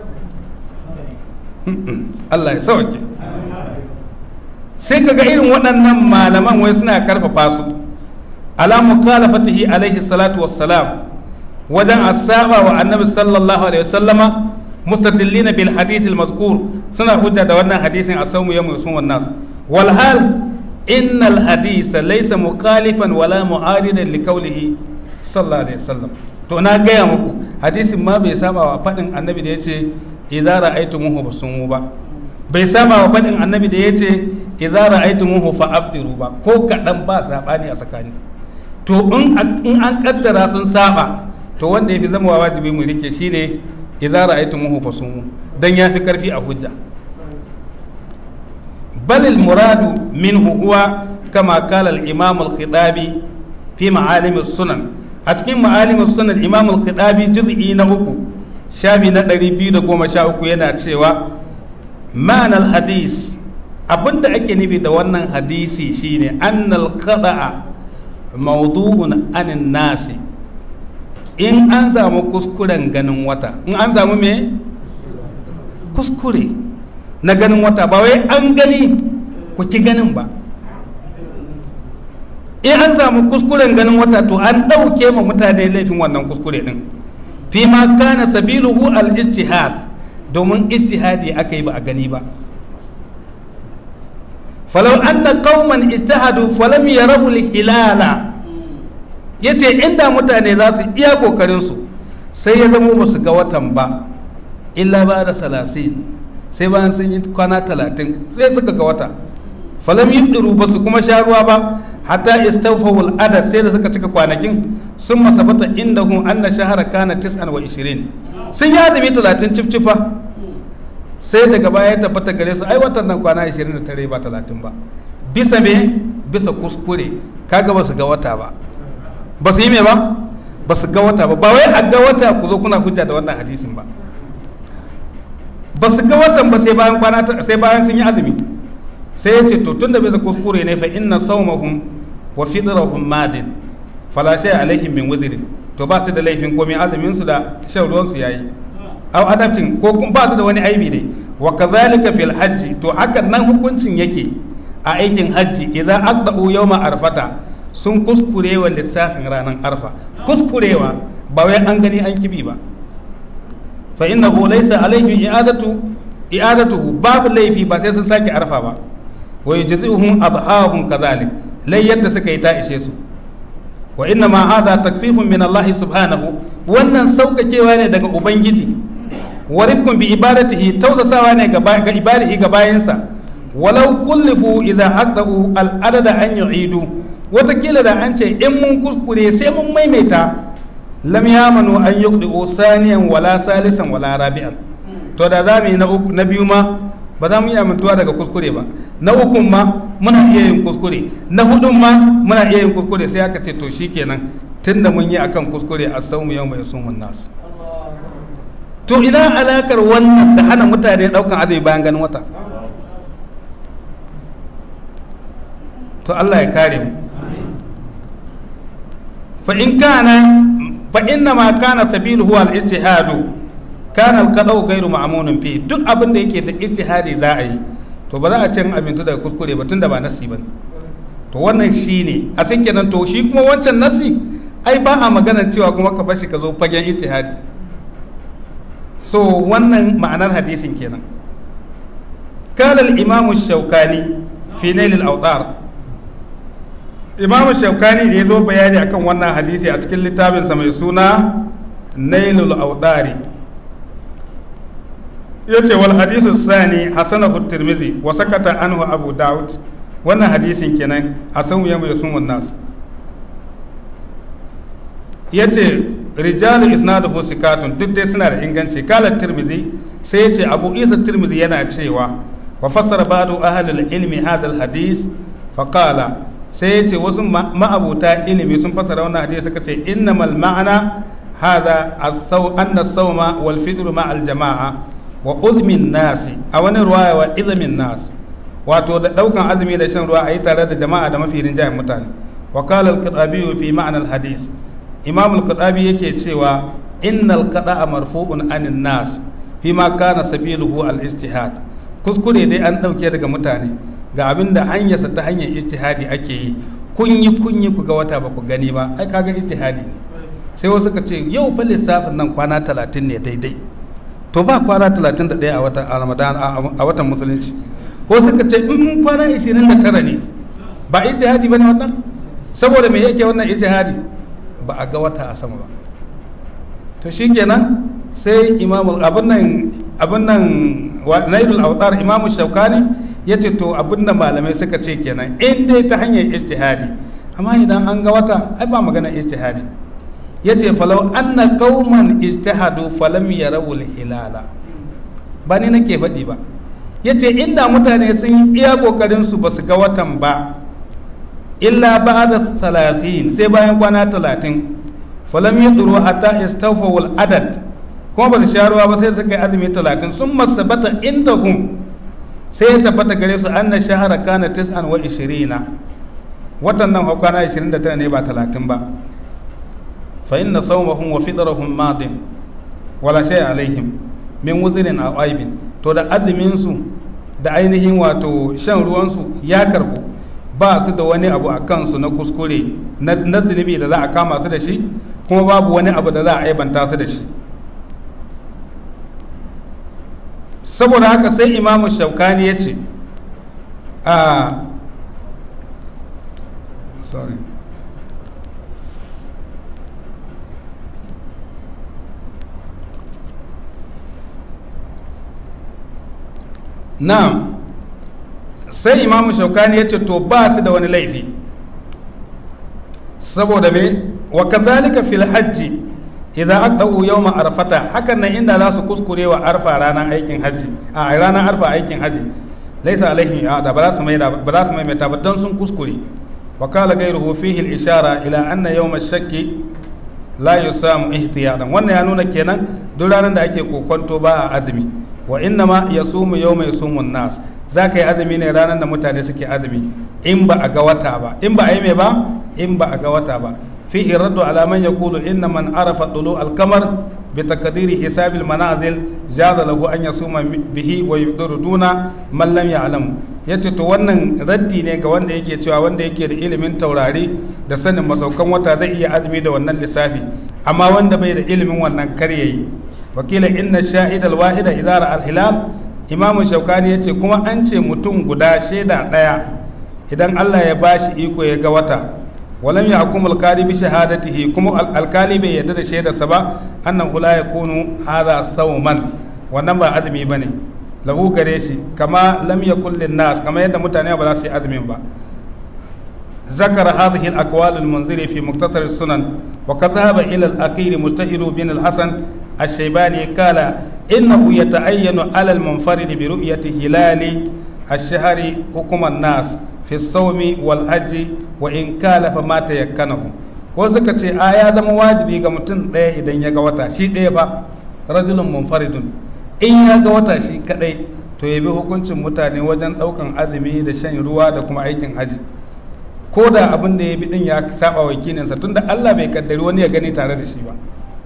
Allah ya sauke sai kaga irin waɗannan malaman wai suna karfafa su ala mukhalafatihi alaihi salatu wassalam wajen asaba wa annabi sallallahu alaihi wasallama mustadillina bil hadith al mazkur suna hujja da wannan hadisin asawmu yawm yusun wan nas wal hal innal hadith laysa mukhalifan wala mu'aridan li qawlihi sallallahu alaihi wasallam to na gaya muku hadisin ma bai saba wa fadin annabi da yace idza ra'aytumuhu fasumu ba bai saba wa fadin annabi da yace idza ra'aytumuhu fa afdiru ba ko kadan ba sabani a tsakani to in an kaddara sun saba to wanda yafi zama wajibi mu rike shine idza ra'aytumuhu fasumu dan yafi karfi a hujja bal al muradu minhu huwa kama qala al imam al khitabi fi ma'alim as sunan a cikin ma'alim as sunan imam al khitabi juz'i na uku shafi na 213 yana cewa ma'anar hadis abinda ake nufi da wannan hadisi shine annal qada'a mawdu'un anin nasi in an samu kuskuren ganin wata in an samu me kuskure na ganin wata ba wai an gani ku ki ganin ba in an samu kuskuren ganin wata to an ɗauke ma mutane laifin wannan kuskure din fi ma kana sabiluhu al-ijtihad domin ijtihadi aka yi ba a gani ba falau anna qauman ijtahadu falam yarahu al-hilala yace inda mutane za su iya kokarin su sai ya zama ba su ga watan ba illa ba da salasin sai bayan sun yi kwana talatin sai suka ga wata falam yibdiru ba su kuma sha ruwa ba hatta istawfawul adad sai da suka cika kwanakin sun masabata inda hun anna shahara kana tis'an wa ishirin sun yi azumi talatin cifcifa sai daga baya ya tabbata gare su ai watan nan kwana 29 ba 30 ba bisa me bisa kuskure kaga ba su ga wata ba ba su yi me ba ba su ga wata ba ba wai a ga wata ku zo kuna hujja da wannan hadisin ba ba su ga watan ba sai bayan kwana sai bayan sun yi azumi sai ya ce to tunda bisa kuskure ne fa inna sawmahum wa fidrahum madin fala shay alaihim min wudrin to ba su da laifin komai azumin su da shan ruwan su yayi aw adabtin ko kuma ba su da wani aibi ne wa kazalika fil hajji to haka nan hukuncin yake a aikin hajji idan aqda'u yawma arfata sun kuskurewa lissafin ranar arfa kuskurewa ba wai an gani an kibi ba fa innahu laysa alaihim i'adatu i'adatuhu babu laifi ba sai sun sake arfa ba wa yujzi'uhum adhahum kadhalik lai yadda suka yi ta ishe su wa inna ma hadha takfifun min Allah subhanahu wannan saukakewa ne daga ubangiji wa rifqun bi ibadatihi tausasawa ne ga ga ibadihi ga bayansa walau kullifu idza aqdahu al adada an yu'idu watakila da an ce in mun kuskure sai mun maimaita lam yamanu an yuqdi'u saniyan wala salisan wala rabi'an to da za mu yi na biyu ma ba za mu iya mintuwa daga kuskure ba na ukun ma muna iya yin kuskure na hudun ma muna iya yin kuskure sai aka ce to shikenan tunda mun yi akan kuskure a saumu yau mai sumun nasu to ina alakar wannan da hana mutane daukan azumi bayan ganin wata to Allah ya kare mu fa in kana fa inna ma kana sabiluhu al-ijtihadu kana al-qada'u ghayru ma'munin fi duk abin da yake da ijtihadi za a yi to ba za a cin amintu daga kuskure ba tunda ba nasi bane to wannan shine a sai kenan to shi kuma wancan nasi ai ba a magana cewa kuma ka bashi ka zo fagen ijtihadi so wannan ma'anar hadisin kenan قال الإمام الشوكاني في نيل الأوطار imamu shaukani da ya zo bayani akan wannan hadisi a cikin littafinsa mai suna nailul audari ya ce wal hadisu sani hasanahu tirmizi wa sakata anhu abu daud wannan hadisin kenan hasan ya mai sun nas ya ce rijalu isnaduhu sikatun duk dai suna da inganci kala tirmizi sai ya ce abu isa tirmizi yana cewa wa fassara ba'du ahlul ilmi hadha al hadis faqala sai ya ce wasu ma'abuta ilimi sun fasara wannan hadisi suka ce innamal ma'ana hadha anna sawma wal fitr ma al jama'a wa uzmin nasi a wani ruwaya wa izmin nas wato da daukan azumi da shan ruwa a yi tare da jama'a da mafi rinjayen mutane wa qala al qadabi fi ma'na al hadis imam al qadabi yake cewa innal qada'a marfu'un anin nas fi ma kana sabiluhu al ijtihad kuskure dai an dauke daga mutane ga abin da hanyarsa ta hanyar ijtihadi ake yi kunyi kunyi ku ga wata ba ku gani ba ai kaga ijtihadi sai wasu ka ce yau fa lissafin nan kwana talatin ne daidai to ba kwana talatin da ɗaya a watan ramadan a watan musulunci ko suka ce in kwana ishirin da tara ne ba ijtihadi ba ne wannan saboda me yake wannan ijtihadi ba a ga wata a sama ba to shikenan sai imamu abin nan abin nan nailul autar imamu shaukani ya ce to abinda malamai suka ce kenan in dai ta hanyar ijtihadi amma idan an ga wata ai ba magana ijtihadi ya ce falau anna qauman ijtihadu falam yarawul hilala ba ni nake faɗi ba ya ce inda mutane sun yi iya kokarin su ba su ga watan ba illa ba'da talatin sai bayan kwana talatin falam yadru hatta istawfawul adad kuma ba su sha ruwa ba sai suka yi azumi talatin sun masabata indahum sai ya tabbata gare su anna shahara kana tis'an wa ishirina watan nan kwana 29 ne ba 30 ba fa inna sawmahum wa fidrahum madin wala shay alaihim min wuzrin aw aibin to da azumin su da ainihin wato shan ruwan su ya karbu ba su da wani abu a kansu na kuskure na zunubi da za a kama su da shi kuma babu wani abu da za a aibanta su da shi saboda haka sai imamu shaukani ya ce a sorry na'am sai imamu shaukani ya ce to ba su da wani laifi saboda me wa kazalika fil hajji idan aqdau yawma arfata hakan nan inda za su kuskure wa arfa ranar aikin haji a ranar arfa aikin haji laisa alaihim da ba za su mai ba za su mai mata ba dan sun kuskure wa qala ghayruhu fihi al ishara ila anna yawm ash-shakki la yusamu ihtiyadan wannan ya nuna kenan duk ranar da ake kokonto ba a azumi wa inna ma yasumu yawma yasumu nas za ka yi azumi ne ranar da mutane suke azumi in ba a ga wata ba in ba a yi mai ba in ba a ga wata ba fihi raddu ala man yaqulu inna man arafa tulu al-qamar bi taqdiri hisab al-manazil jaza lahu an yasuma bihi wa yufdiru duna man lam ya'lam yace to wannan raddi ne ga wanda yake cewa wanda yake da ilimin taurari da sanin masaukan wata zai iya azumi da wannan lissafi amma wanda bai da ilimin wannan kar yayi wakila inna shahid al-wahida idza ra'a al-hilal imamu shaukani yace kuma an ce mutum guda shaida daya idan Allah ya bashi iko ya ga wata walam ya hukum alkali bi shahadatihi kuma alkali bai yarda da shaidarsa ba annahu la yakunu hadha sawman wannan ba azumi bane lahu gare shi kama lam yakul lin nas kama yadda mutane ba za su yi azumin ba ذكر هذه الأقوال المنذر في مختصر السنن وقد ذهب إلى الأخير مجتهد بن الحسن الشيباني قال إنه يتعين على المنفرد برؤية هلال الشهر حكم الناس في الصوم والحج وإن كالف ما تيكنه wasu ka ce a ya zama wajibi ga mutum ɗaya idan ya ga wata shi ɗaya ba rajulun munfaridun in ya ga wata shi kaɗai to ya bi hukuncin mutane wajen ɗaukan azumi da shan ruwa da kuma aikin haji ko da abin da ya bi ɗin ya saba wa kininsa tunda Allah bai kaddari wani ya gani tare da shi ba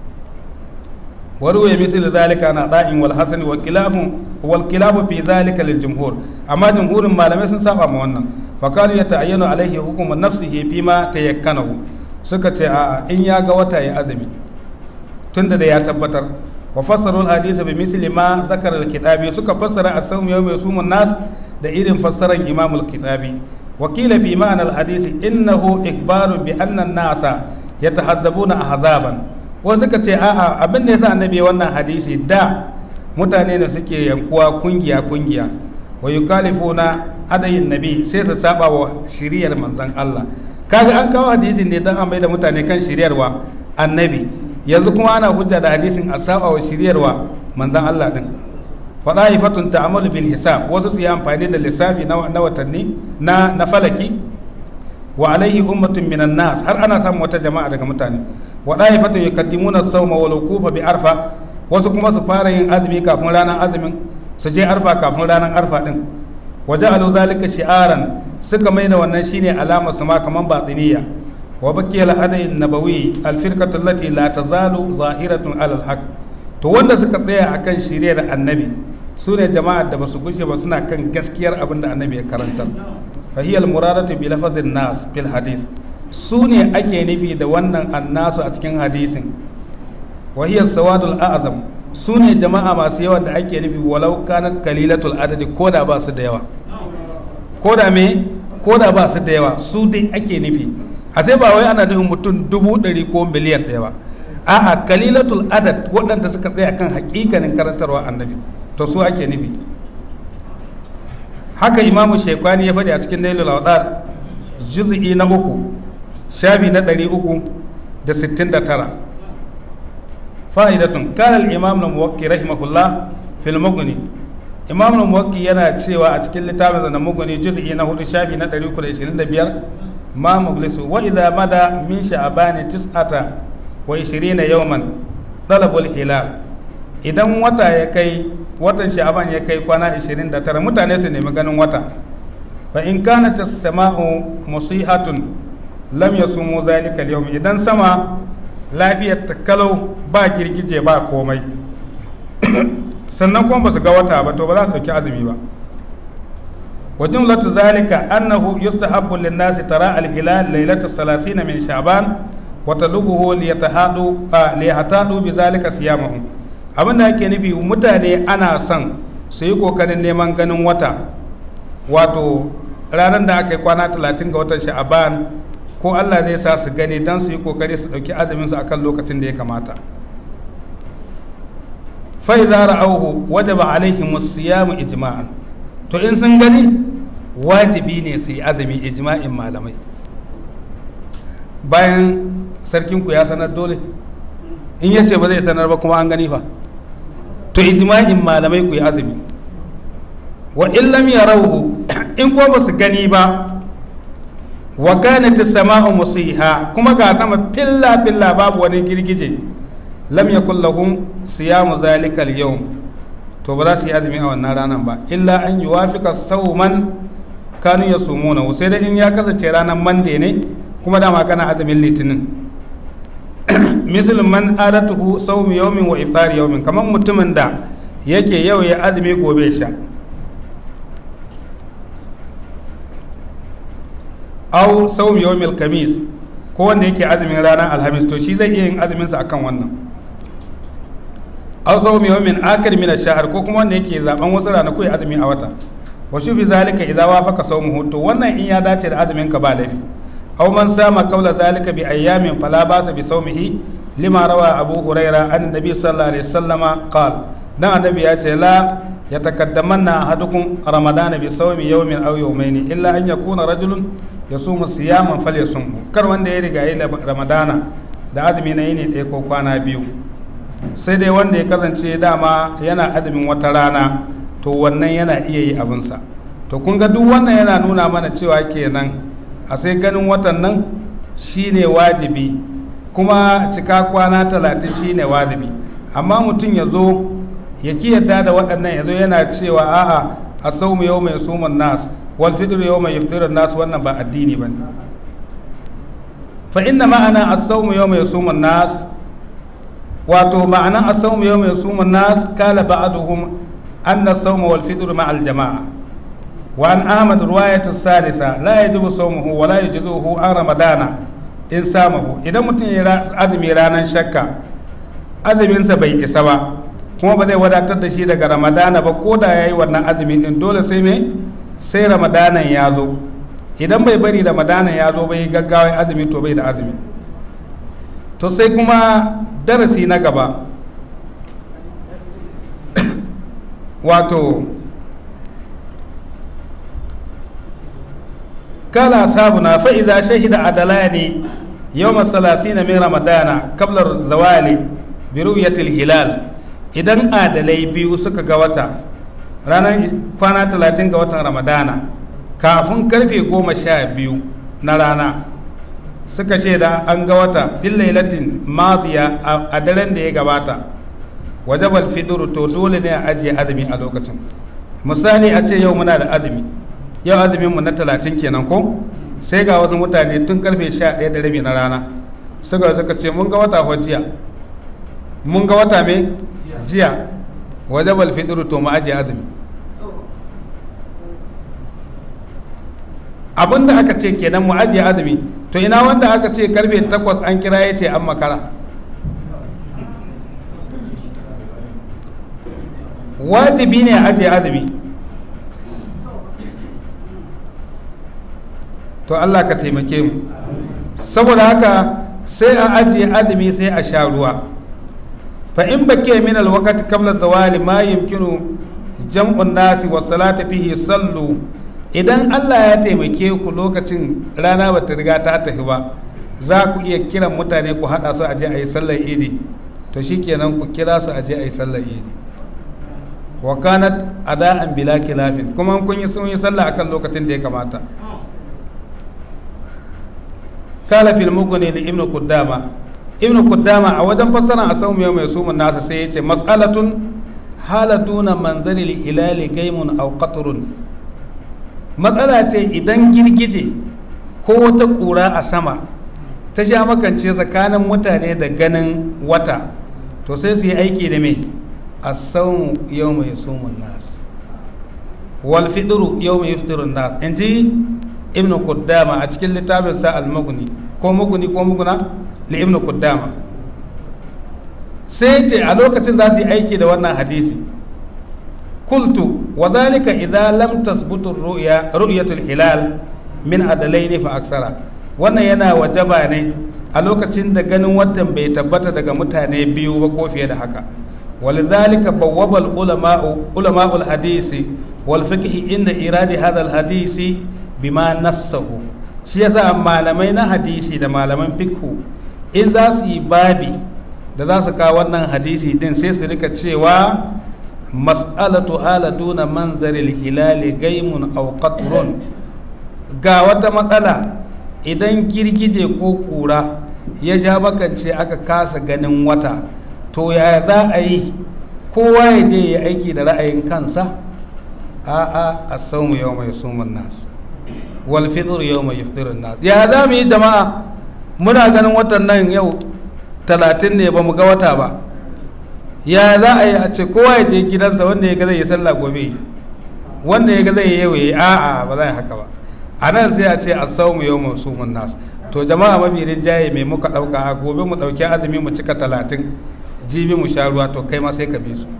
وروي مثل ذلك عن عطاء والحسن والخلاف والخلاف في ذلك للجمهور اما جمهور malamai sun saba ma wannan فقالوا يتعين عليه حكم نفسه فيما تيكنه suka ce a in ya ga wata ya azumi tunda da ya tabbatar wa fassaru al-hadith bi mithli ma zakara al-kitabi suka fassara as-sawm yawm yasumun nas da irin fassaran imam al-kitabi wa qila fi ma'na al-hadith innahu ikbaru bi anna an-nasa yatahazzabuna ahzaban wasu suka ce a'a abin da yasa annabi wannan hadisi da mutane ne suke yankuwa kungiya kungiya wa yukalifuna adayin nabi sai su saba wa shiriyar manzon Allah kaga an kawo hadisin ne dan an da mutane kan shiryarwa annabi yanzu kuma ana hujja da hadisin a saba wa shiryarwa manzon Allah din fada'ifatun ta'amalu bil hisab wasu su yi amfani da lissafi na watanni na na falaki wa alaihi ummatun minan nas har ana samun wata jama'a daga mutane wa da'ifatun yuqaddimuna as-sawma wal wuqufa bi arfa wasu kuma su fara yin azumi kafin ranar azumin su je arfa kafin ranar arfa din wa ja'alu zalika shi'aran suka mai da wannan shine alamar su ma kaman batiniya wa baqiya al-hadayi nabawi al-firqatu allati la tazalu zahiratun ala al-haq to wanda suka tsaya akan shiriyar annabi su ne jama'ar da basu gushe ba suna kan gaskiyar abin da annabi ya karantar fa hiya al-muradatu bi lafazin nas fil hadith su ne ake nufi da wannan annasu a cikin hadisin wa hiya sawadul a'zam su ne jama'a masu yawan da ake nufi walau kanat kalilatul adadi ko da ba su da yawa ko da me ko da ba su da yawa su dai ake nufi a sai ba wai ana nufin mutum dubu ɗari ko miliyan ɗaya ba a'a kalilatul adad waɗanda suka tsaya kan hakikanin karantarwa annabi to su ake nufi haka imamu shekwani ya faɗi a cikin nailul awdar juz'i na uku shafi na ɗari uku da sittin da tara fa'idatun kana al-imam al-muwakki rahimahullah fil mughni imam al-muwakki yana cewa a cikin littafin na mughni juz'i na hudu shafi na 325 ma muglisu wa idza mada min sha'ban tis'ata wa 20 yawman talabul hilal idan wata ya kai watan sha'ban ya kai kwana 29 mutane su nemi ganin wata fa in kanat as-sama'u musihatun lam yasumu zalika al-yawm idan sama lafiyar ta kalau ba girgije ba komai sannan kuma ba su ga wata ba to ba za su dauki azumi ba wa jumlatu zalika annahu yustahabbu lin-nasi tara al-hilal laylata 30 min sha'ban wa talubuhu liyatahadu liyahtadu bi zalika siyamahum abin da ake nufi mutane ana son su yi kokarin neman ganin wata wato ranar da aka yi kwana 30 ga watan sha'ban ko Allah zai sa su gani don su yi kokari su ɗauki azumin su akan lokacin da ya kamata fa idza ra'awhu wajaba alaihim as-siyam ijma'an to in sun gani wajibi ne su yi azumi ijma'in malamai bayan sarkin ku ya sanar dole in yace ba zai sanar ba kuma an gani fa to ijma'in malamai ku yi azumi wa in lam yarawhu in ko ba su gani ba wa kanat as-sama'u musiha kuma ga sama filla filla babu wani girgije lam yakul lahum siyamu zalika al-yawm to ba za su yi azumi a wannan ranar ba illa an yuwafika sawman kanu yasumuna sai dai in ya kasance ranar mande ne kuma dama kana azumin litinin misal man adatuhu sawmi yawmin wa iftar yawmin kamar mutumin da yake yau ya azumi gobe sha au sawmi yawmil kamis ko wanda yake azumin ranar alhamis to shi zai iya yin azumin sa akan wannan aw sawmi yawmin akir min ash-shahr ko kuma wanda yake zaben wasu ranaku ya azumi a wata wa shufi zalika idza wafaqa sawmuhu to wannan in ya dace da azumin ka ba laifi aw man sama qawla zalika bi ayyamin fala basa bi sawmihi lima rawa abu huraira an nabi sallallahu alaihi wasallama qala dan annabi ya ce la yatakaddamanna ahadukum ramadana bi sawmi yawmin aw yawmayn illa an yakuna rajulun yasumu siyaman falyasumhu kar wanda ya riga yi ramadana da azumi na yini ɗaya ko kwana biyu sai dai wanda ya kasance dama yana azumin wata rana to wannan yana iya yi abinsa to kun ga duk wannan yana nuna mana cewa kenan a sai ganin watan nan shine wajibi kuma cika kwana talatin shine wajibi amma mutum ya zo ya ki yadda da waɗannan ya zo yana cewa a'a a saumu yau mai suman nas wal fitr yau mai yafdirin nas wannan ba addini ba fa inna ma'ana as-sawmu yawma yasumun nas wato ma'anan as-sawmu yawma yasumun nas kala ba'duhum anna as-sawma wal fitr ma'al jama'a wa an ahmad riwayatu salisa la yajibu sawmuhu wa la yajuzuhu an ramadana in samahu idan mutum ya azumi ranar shakka azuminsa bai isa ba kuma ba zai wadatar da shi daga ramadana ba ko da ya yi wannan azumi din dole sai me sai ramadanan ya zo idan bai bari ramadanan ya zo bai gaggawa azumi to bai da azumi to sai kuma darasi na gaba wato kala sabuna fa'iza shahida adalani yawma salasina min ramadana kablar zawali bi ru'yatil hilal idan adalai biyu suka ga wata ranar kwana talatin ga watan ramadana kafin karfe goma sha biyu na rana suka shaida an ga wata fil lailatin madiya a daren da ya gabata wajabal fiduru to dole ne a ajiye azumi a lokacin misali a ce yau muna da azumi yau azumin mu na talatin kenan ko sai ga wasu mutane tun karfe sha ɗaya da rabi na rana suka suka ce mun ga wata fa jiya mun ga wata me jiya wajabal fidru to mu ajiye azumi abin da aka ce kenan mu ajiye azumi to ina wanda aka ce karfe takwas an kira ya ce an makara wajibi ne a ajiye azumi to Allah ka taimake mu saboda haka sai a ajiye azumi sai a sha ruwa fa in bakke min alwaqti qabla zawali ma yumkinu jam'un nasi wa salati fihi sallu idan Allah ya taimake ku lokacin rana ba ta riga ta tafi ba za ku iya kiran mutane ku hada su aje a yi sallar idi to shikenan ku kira su aje a yi sallar idi wa kanat ada'an bila kilafin kuma kun yi sun yi sallah akan lokacin da ya kamata kala fil mugni li ibnu kuddama ibnu kuddama a wajen fassara a sau mai sumun nasa sai yace mas'alatun halatuna manzali hilali gaimun aw qatrun matsala ce idan girgije ko wata kura a sama ta sha makance tsakanin mutane da ganin wata to sai su yi aiki da me as-sawmu yawma yasumun nas wal fidru yawma yufdirun nas inji ibnu kuddama a cikin littafin sa al-mughni ko mughni ko mughna li ibnu kuddama sai ce a lokacin za su yi aiki da wannan hadisi kultu wa dhalika idza lam tasbutu ru'ya ru'yatul hilal min adalaini fa aksara wannan yana wajaba ne a lokacin da ganin watan bai tabbata daga mutane biyu ba ko fiye da haka ولذلك بوب العلماء علماء الحديث والفقه عند إيراد هذا الحديث bima nassahu shi yasa malamai na hadisi da malaman fikhu in za su yi babi da za su kawo wannan hadisi din sai su rika cewa mas'alatu haladuna manzaril hilali gaimun aw qatrun ga wata matsala idan girgije ko kura ya sha bakance aka kasa ganin wata to yaya za a yi kowa ya je ya aiki da ra'ayin kansa a'a a saumu yau mai sumun nasu walfidur yau mai yufdirin nas ya za mu yi jama'a muna ganin watan nan yau talatin ne ba mu ga wata ba ya za a yi a ce kowa ya je gidansa wanda ya ga zai yi sallah gobe wanda ya ga zai yi yau ya a'a ba za a haka ba a nan sai a ce a sau mu yau mu su mun nas to jama'a mafi rinjaye mai muka ɗauka a gobe mu ɗauki azumi mu cika talatin jibi mu sha ruwa to kai ma sai ka bi su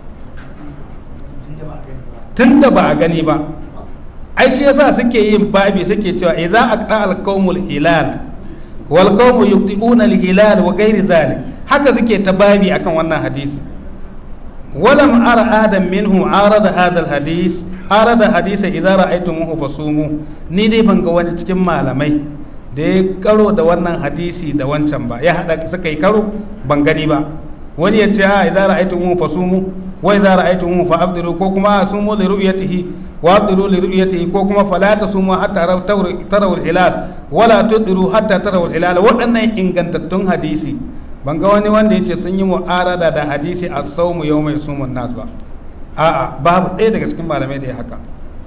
tun da ba a gani ba ai shi yasa suke yin babi suke cewa idza aqda al-qawmul hilal wal qawmu yuqti'una al-hilal wa ghairi zalik haka suke ta babi akan wannan hadisi ولم أرى آدم منهم عارض هذا الحديث عارض حديث إذا رأيتموه فصوموا ni dai ban ga wani cikin malamai da ya karo da wannan hadisi da wancan ba ya haɗa suka yi karo ban gani ba wani ya ce a idza ra'aytumuhu fasumu wa idza ra'aytumuhu fa abdiru ko kuma sumu li ru'yatihi wa abdiru li ru'yatihi ko kuma fala tasumu hatta tarawu al-hilal wala tudiru hatta tarawu al-hilal waɗannan ingantattun hadisi ban ga wani wanda ya ce sun yi mu'arada da hadisi a saumu yau mai sumun nas ba a'a babu ɗaya daga cikin malamai da ya haka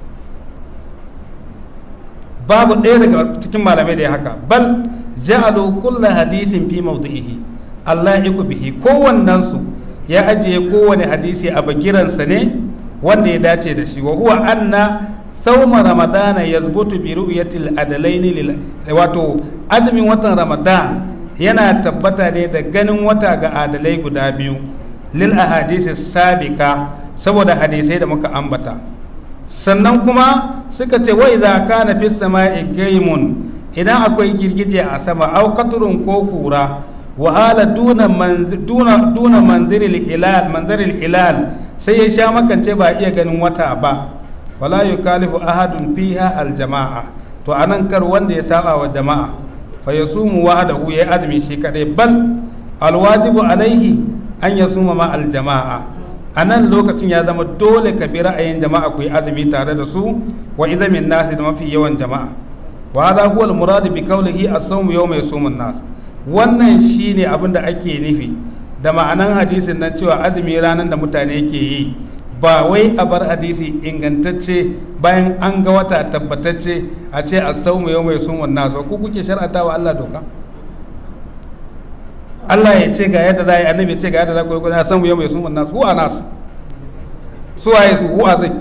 babu ɗaya daga cikin malamai da ya haka bal ja'alu kulla hadisin fi mawdi'ihi Allah iku bihi kowannen su ya ajiye kowane hadisi a bagiransa ne wanda ya dace da shi wa huwa anna thawma ramadana yazbutu bi ru'yatil adalaini lil wato azumin watan ramadan yana tabbata ne da ganin wata ga adalai guda biyu lil ahadisi sabika saboda hadisai da muka ambata sannan kuma suka ce wa idza kana fis sama'i gaimun idan akwai girgije a sama au qatrun ko kura wa hala duna duna duna manziril hilal manziril hilal sai ya sha makance ba iya ganin wata ba fala yukalifu ahadun fiha al jama'a to anan kar wanda ya saba wa jama'a fayasumu wahdahu ya azumi shi kadai bal alwajibu alaihi an yasuma ma aljama'a a nan lokacin ya zama dole ka bi ra'ayin jama'a ku yi azumi tare da su wa izamin nasi da mafi yawan jama'a wa hadha huwa almurad bi qawlihi as-sawmu yawma yasumun nas wannan shine abin da ake nufi da ma'anan hadisin nan cewa azumi ranar da mutane ke yi ba wai a bar hadisi ingantacce bayan an ga wata tabbatacce a ce a saumu yau mai sumun nasu ba ku kuke shar'ata wa Allah doka Allah ya ce ga yadda za a yi annabi ya ce ga yadda za ku yi a saumu yau mai sumun nasu huwa nasu su waye su huwa zai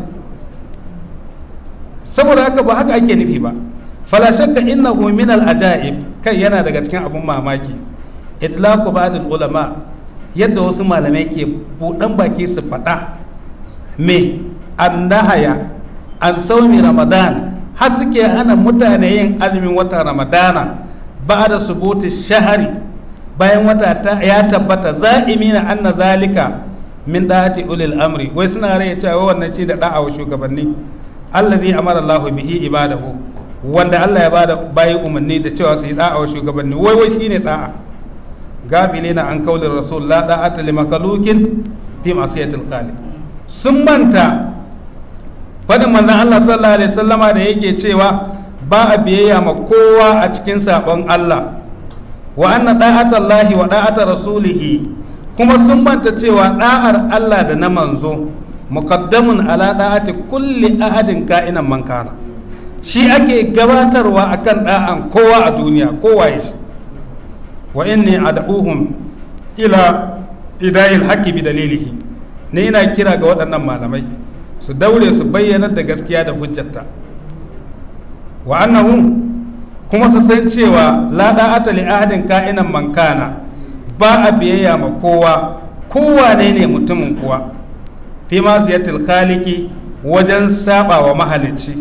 saboda haka ba haka ake nufi ba fala shakka innahu min al ajaib kai yana daga cikin abun mamaki itlaqu ba'd al ulama yadda wasu malamai ke buɗan baki su faɗa me annahaya an saumi ramadan har suke hana mutane yin azumin watan ramadana ba da subuti shahari bayan wata ya tabbata za'imina anna zalika min da'ati ulil amri wai suna rai cewa wannan shi da da'a wa shugabanni allazi amara Allahu bihi ibadahu wanda Allah ya bada bayi umarni da cewa su yi da'a wa shugabanni wai wai shine da'a gafilina an kaulin rasul la da'ata li makhluqin fi ma'siyatil khaliq sun manta fadin manzon Allah sallallahu alaihi wasallama da yake cewa ba a biyayya ma kowa a cikin sabon Allah wa anna da'atallahi wa da'ata rasulihi kuma sun manta cewa da'ar Allah da na manzo muqaddamun ala da'ati kulli ahadin ka'inan man kana shi ake gabatarwa akan da'an kowa a duniya kowa ya shi wa inni ad'uhum ila idayil haqqi bi dalilihi ne ina kira ga waɗannan malamai su daure su bayyana da gaskiya da hujjata wa annahu kuma su san cewa la da'ata li ahadin ka'inan man kana ba a biyayya ma kowa kowa ne ne mutumin kuwa fi ma ziyatil khaliqi wajen saba wa mahalicci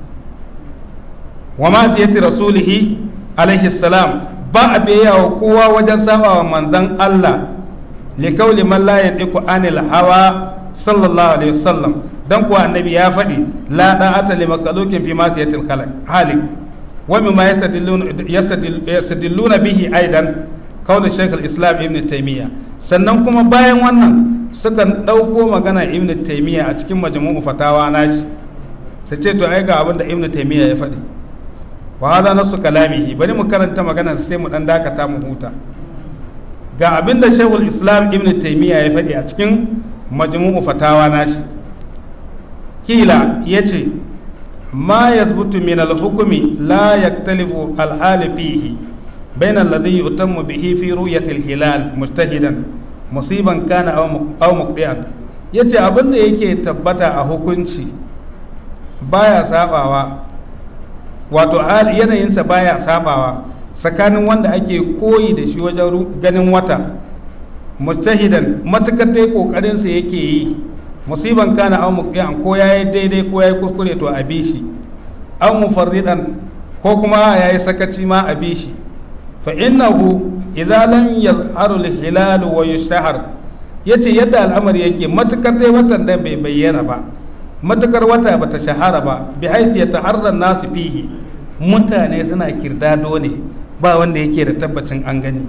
wa ma ziyati rasulihi alaihi salam ba a biyayya wa kowa wajen saba wa manzan Allah likauli man la yantiqu anil hawa sallallahu alaihi wasallam dan kuwa annabi ya faɗi la da'ata li makhluqin fi masiyatil khaliq wa mimma yastadilluna bihi aidan kaulin shaykh al-islam ibn taymiya sannan kuma bayan wannan sukan ɗauko magana ibn taymiya a cikin majmu'u fatawa nashi su ce to ai ga abin da ibn taymiya ya faɗi wa hada nasu kalamihi bari mu karanta magana sai mu dan dakata mu huta ga abin da shaykhul islam ibn taymiya ya faɗi a cikin majmu'u fatawa nashi kila yace ma yazbutu min al-hukmi la yaktalifu al-hal fihi bainal ladhi yutammu bihi fi ru'yatil hilal mujtahidan musiban kana aw muqdian yace abin da yake tabbata a hukunci baya sabawa wato yanayinsa baya sabawa tsakanin wanda ake koyi da shi wajen ganin wata mujtahidan matukar dai kokarinsa yake yi musiban kana aw muqdian ko yayi daidai ko yayi kuskure to a bi shi aw mufarridan ko kuma yayi sakaci ma a bi shi fa innahu idza lam yazharu al-hilal wa yushtahar yace yadda al'amari yake matukar dai watan dan bai bayyana ba matukar wata bata shahara ba bi haythu yataharra nasu fihi mutane suna kirdado ne ba wanda yake da tabbacin an gani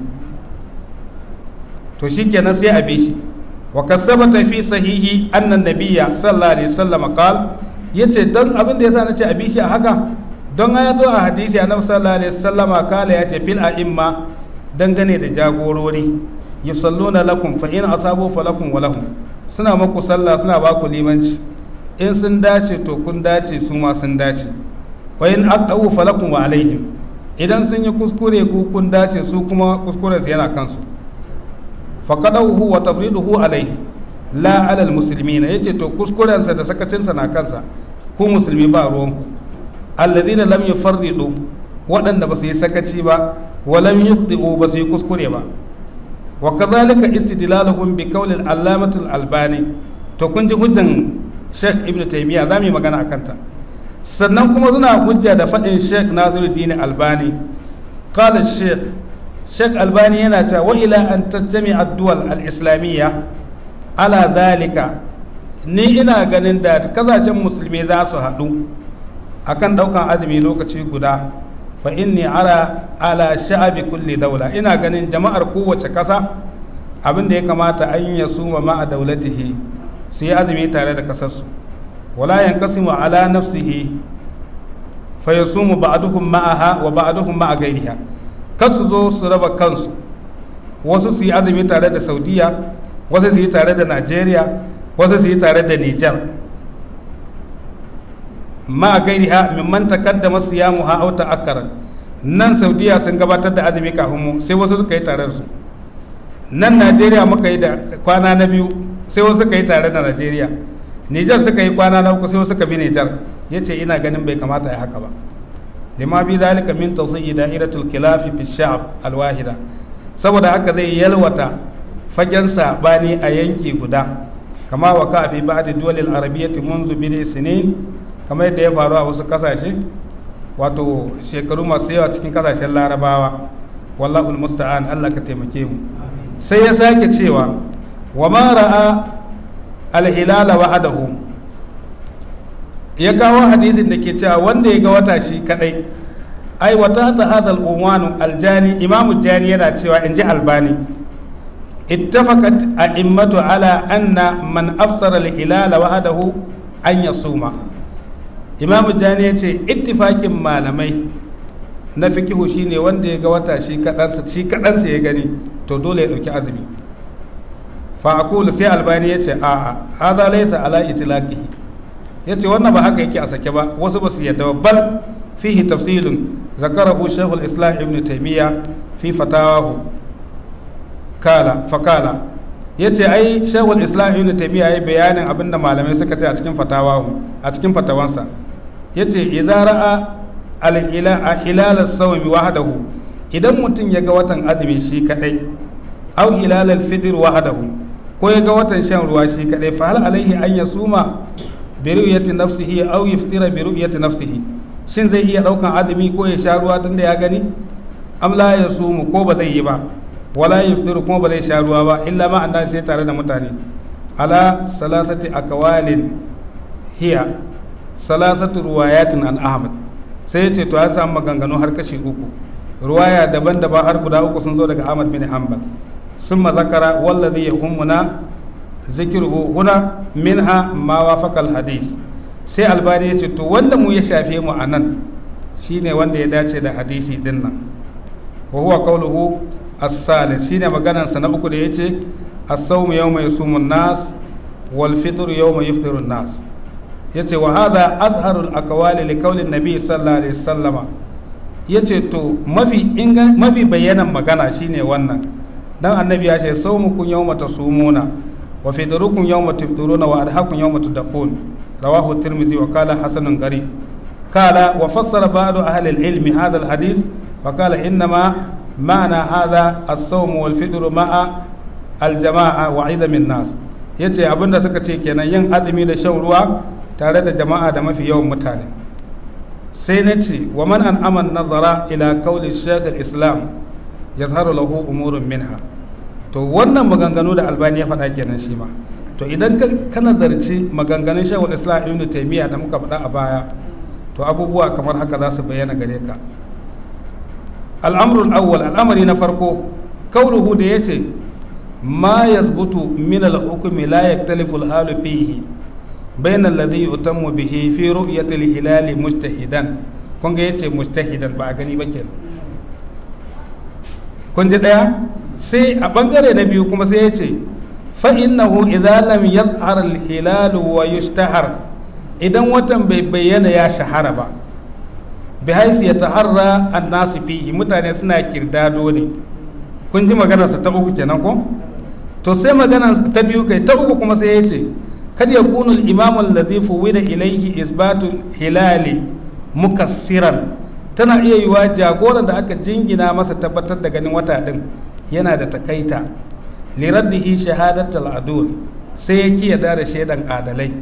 to shikenan sai a bi shi wa kasabata fi sahihi anna nabiyya sallallahu alaihi wasallam qal yace dan abin da yasa nace a bi shi a haka don ya zo a hadisi annabi sallallahu alaihi wasallama kala yace fil a'imma dangane da jagorori yusalluna lakum fa in asabu falakum wa lahum suna maku sallah suna ba ku limanci in sun dace to kun dace su ma sun dace wa in aqtau falakum wa alaihim idan sun yi kuskure ku kun dace su kuma kuskuren su yana kansu faqadahu wa tafriduhu alaihi la ala almuslimina yace to kuskuren sa da sakacin sa na kansa ku musulmi ba ruwan ku alladhina lam yufarridu waɗanda ba su yi sakaci ba wa lam yuqdi'u ba su yi kuskure ba wa kadhalika istidlaluhum bi qawli al-allamah al-albani to kun ji hujjan Sheikh Ibn Taymiyyah zamu yi magana akan ta sannan kuma suna hujja da faɗin Sheikh Nasiruddin Albani qala Sheikh Sheikh Albani yana cewa wa ila an tajmi ad-duwal al-islamiyya ala dhalika ni ina ganin da kasashen musulmi za su haɗu akan ɗaukan azumi lokaci guda fa inni ara ala sha'abi kulli daula ina ganin jama'ar kowace ƙasa abin da ya kamata an ya suma ma a daulatihi su yi azumi tare da ƙasarsu wala yankasimu ala nafsihi fa yasumu ba'duhum ma'aha wa ba'duhum ma'a gairiha kar su zo su raba kansu wasu su yi azumi tare da saudiya wasu su yi tare da najeriya wasu su yi tare da nijar ma a gairiha mimman takaddama siyamuha aw ta'akkarat nan saudiya sun gabatar da azumi kafin mu sai wasu suka yi tare da su nan najeriya muka yi da kwana na biyu sai wasu suka yi tare da najeriya nijar suka yi kwana na uku sai wasu suka bi nijar yace ina ganin bai kamata ya haka ba lima fi zalika min tawsi'i da'iratul khilafi fi sha'ab alwahida saboda haka zai yalwata fagen sabani a yanki guda kama wa ka fi ba'd duwalil arabiyyati munzu bi sinin kamar yadda ya faru a wasu kasashe wato shekaru masu yawa cikin kasashen larabawa wallahul musta'an Allah ka taimake mu sai ya sake cewa wa ma ra'a al-hilala wahdahu ya kawo hadisin da ke cewa wanda ya ga wata shi kadai ai wata ta hadal unwanu aljani imamu jani yana cewa in ji albani ittafaqat a'immatu ala anna man afsara al-hilala wahdahu an yasuma imamu jani ya ce ittifakin malamai na fikihu shine wanda ya ga wata shi kadansa shi kadansa ya gani to dole ya dauki azumi fa aqulu sai albani ya ce a'a hadha laysa ala itlaqihi ya ce wannan ba haka yake a sake ba wasu ba su yadda bal fihi tafsilun zakarahu shaykhul islam ibn taymiya fi fatawahu kala fakala ya ce ai shaykhul islam ibn taymiya ya bayanin abinda malamai suka ce a cikin fatawahu a cikin fatawansa ya ce idza ra'a al-hilal as-sawmi wahdahu idan mutum ya ga watan azumi shi kadai au hilal al-fitr wahdahu ko ya ga watan shan ruwa shi kadai fa hal alaihi an yasuma bi ru'yati nafsihi aw yaftira bi ru'yati nafsihi shin zai iya daukan azumi ko ya sha ruwa tunda ya gani am la yasumu ko ba zai yi ba wala yaftiru kuma ba zai sha ruwa ba illa ma an sai tare da mutane ala salasati akwalin hiya salasatu ruwayatin an ahmad sai ya ce to an samu maganganu har kashi uku ruwaya daban-daban har guda uku sun zo daga ahmad bin hanbal ثم ذكر والذي يهمنا ذكره هنا منها ما وافق الحديث sai albani ya ce to wanda mu ya shafe mu a nan shine wanda ya dace da hadisi din nan wa huwa qawluhu as-salis shine maganar sa na uku da yace as-sawmu yawma yasumu an-nas wal fitru yawma yufṭiru an-nas yace wa hadha azharul aqwali li qawli an-nabi sallallahu alaihi wasallam ya ce to mafi mafi bayanan magana shine wannan dan annabi ya ce saumukum yawma tasumuna wa fidrukum yawma tafturuna wa adhakum yawma tudqun rawahu tirmidhi wa qala hasanun qarib qala wa fassara ba'du ahli al-ilm hadha al-hadith wa qala innama ma'na hadha as-sawm wal fidru ma'a al-jama'a wa 'idam an-nas yace abinda suka ce kenan yin azumi da shan ruwa tare da jama'a da mafi yawan mutane sai na ce wa man an aman nazara ila kauli shekul islam ya zaharu lahu umurun minha to wannan maganganu da albani ya faɗa kenan shi ma to idan ka nazarci maganganun shekul islam ibn taimiyya da muka faɗa a baya to abubuwa kamar haka za su bayyana gare ka al'amrul awwal al'amari na farko kauluhu da ya ce ma yazbutu min al-hukmi la yaktalifu al-halu fihi بين الذي يتم به في رؤية الهلال مجتهدا kun ga yace mujtahidan ba a gani ba kenan kun ji daya sai a bangare na biyu kuma sai yace fa innahu idza lam yazhar al hilal wa yushtahar idan watan bai bayyana ya shahara ba bi haisu ya taharra an nasu fihi mutane suna kirdado ne kun ji maganarsa ta uku kenan ko to sai maganar ta biyu kai ta uku kuma sai yace kad yakunu al-imam alladhi fuwida ilayhi isbatu hilali mukassiran tana iya yiwa jagoran da aka jingina masa tabbatar da ganin wata din yana da takaita liraddihi shahadatul adul sai ya kiyada da shaidan adalai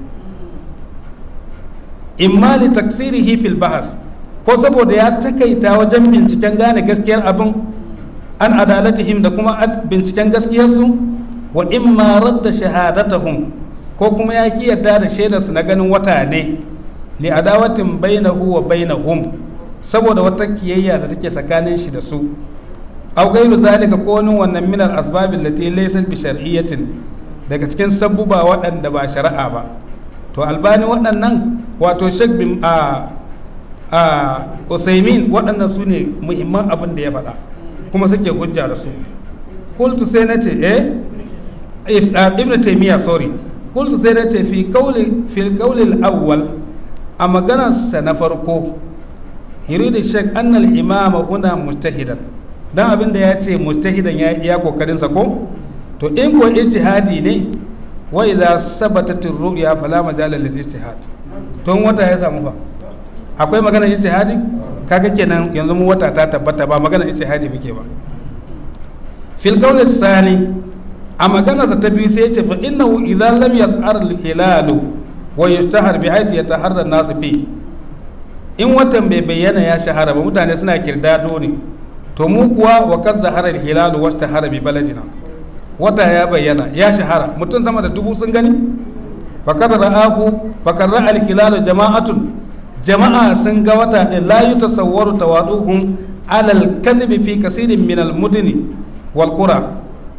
imma li taksirihi fil bahas ko saboda ya takaita wajen binciken gane gaskiyar abin an adalatihim da kuma binciken gaskiyarsu wa imma radda shahadatahum ko kuma ya ki yadda da shaidarsu na ganin wata ne li adawatin bainahu wa bainahum saboda wata kiyayya da take tsakanin shi da su aw gairu zalika ko wani wannan min al asbab allati laysa bi shar'iyyatin daga cikin sabbuba waɗanda ba shari'a ba to albani waɗannan wato shek bin a a usaimin waɗannan su ne muhimman abin da ya faɗa kuma suke hujja da su kultu sai na ce eh ibn taymiya sorry kultu sai na ce fi kauli fi kauli awwal a maganarsa na farko yuridu shek annal imama huna mujtahidan dan abin da ya ce mujtahidan ya iya kokarinsa ko to in ko ijtihadi ne wa idza sabatat ar-ru'ya fala majala lil ijtihad to wata ya samu fa akwai magana ijtihadi kaga kenan yanzu mu wata ta tabbata ba magana ijtihadi muke ba fil qawl sani a magana sa ta biyu sai ya ce fa innahu idza lam yadhhar al-hilalu wa yashtahar bi haythu yataharra an-nas fi in watan bai bayyana ya shahara ba mutane suna kirdado ne to mu kuwa wa kad zahara al-hilalu wa ishtahara bi baladina wata ya bayyana ya shahara mutum sama da dubu sun gani fakad ra'ahu fakad ra'a al-hilalu jama'atun jama'a sun ga wata din la yutasawwaru tawaduhum ala al-kadhib fi kaseerin min al-mudni wal qura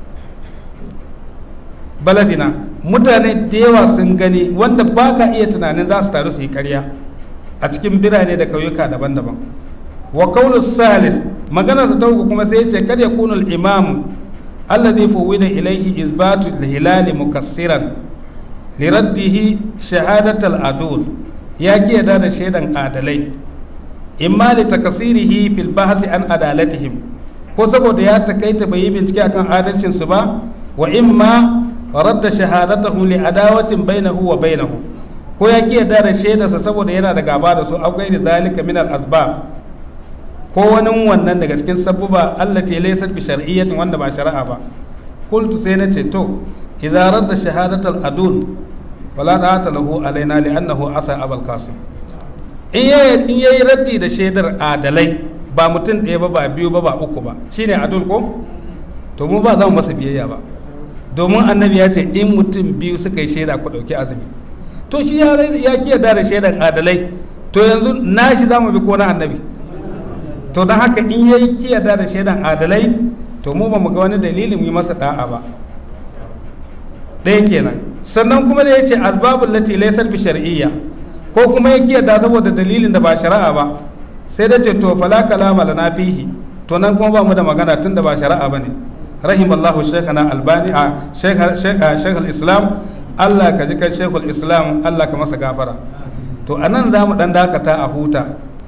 baladina mutane da yawa sun gani wanda baka iya tunanin za su taru su yi karya a cikin birane da kauyuka daban-daban wa qawlu salis magana ta uku kuma sai ya ce kada yakunu al-imam alladhi fuwida ilayhi isbatu al-hilal mukassiran liraddihi shahadat al-adul ya ki yada da shaidan adalai imma li takasirihi fil bahsi an adalatihim ko saboda ya takaita bai yi bincike akan adalcin su ba wa imma radda shahadatahu li adawatin bainahu wa bainahu ko ya ki yada da shaidarsa saboda yana da gaba da su akwai da zalika min al-asbab ko wani wannan daga cikin sabbuba allati laysat bi shar'iyyatin wanda ba shari'a ba qultu sai na ce to idza radda shahadatal adul wala da'ata lahu alaina li'annahu asa abul qasim in yayi in yayi raddi da shaidar adalai ba mutum ɗaya ba ba biyu ba ba uku ba shine adul ko to mu ba za mu masa biyayya ba domin annabi ya ce in mutum biyu suka yi shaida ku ɗauki azumi to shi ya ya kiyarda da shaidan adalai to yanzu nashi za mu bi ko na annabi to don haka in yayi kiyarda da shaidan adalai to mu ba mu ga wani dalili mu yi masa da'a ba ɗaya kenan sannan kuma da ya ce asbabul lati laysat bi shar'iyya ko kuma ya kiyarda saboda dalilin da ba shari'a ba sai da ce to fala kalama lana fihi to nan kuma ba mu da magana tun da ba shari'a bane rahimallahu shaykhana albani a shaykh islam Allah ka ji kan shaykhul islam Allah ka masa gafara to anan za mu dan dakata a huta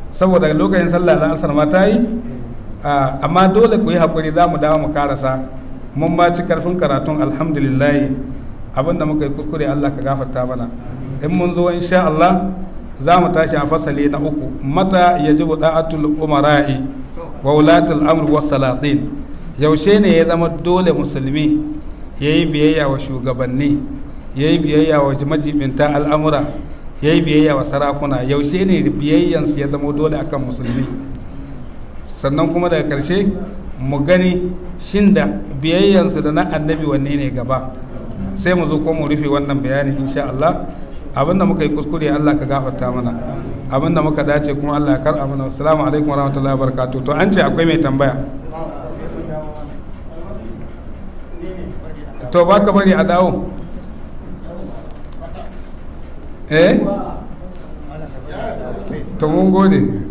saboda lokacin sallah da asar ma ta yi amma dole ku yi haƙuri za mu dawo mu karasa mun ma ci karfin karatun alhamdulillahi abinda muka yi kuskure Allah ka gafarta mana in mun zo insha Allah za mu tashi a fasali na uku mata yajibu da'atul umara'i wa wulatul amr was salatin yaushe ne ya zama dole musulmi yayi biyayya wa shugabanni yayi biyayya wa majibinta al'amura yayi biyayya wa sarakuna yaushe ne biyayyansu ya zama dole akan musulmi sannan kuma daga karshe mu gani shin da biyayyansu da na annabi wanne ne gaba sai mu zo ko mu rufe wannan bayani insha Allah abinda muka yi kuskure Allah ka gafarta mana abinda muka dace kuma Allah ya karɓa mana assalamu alaikum warahmatullahi wabarakatuh to an ce akwai mai tambaya to baka bari a dawo eh to mun gode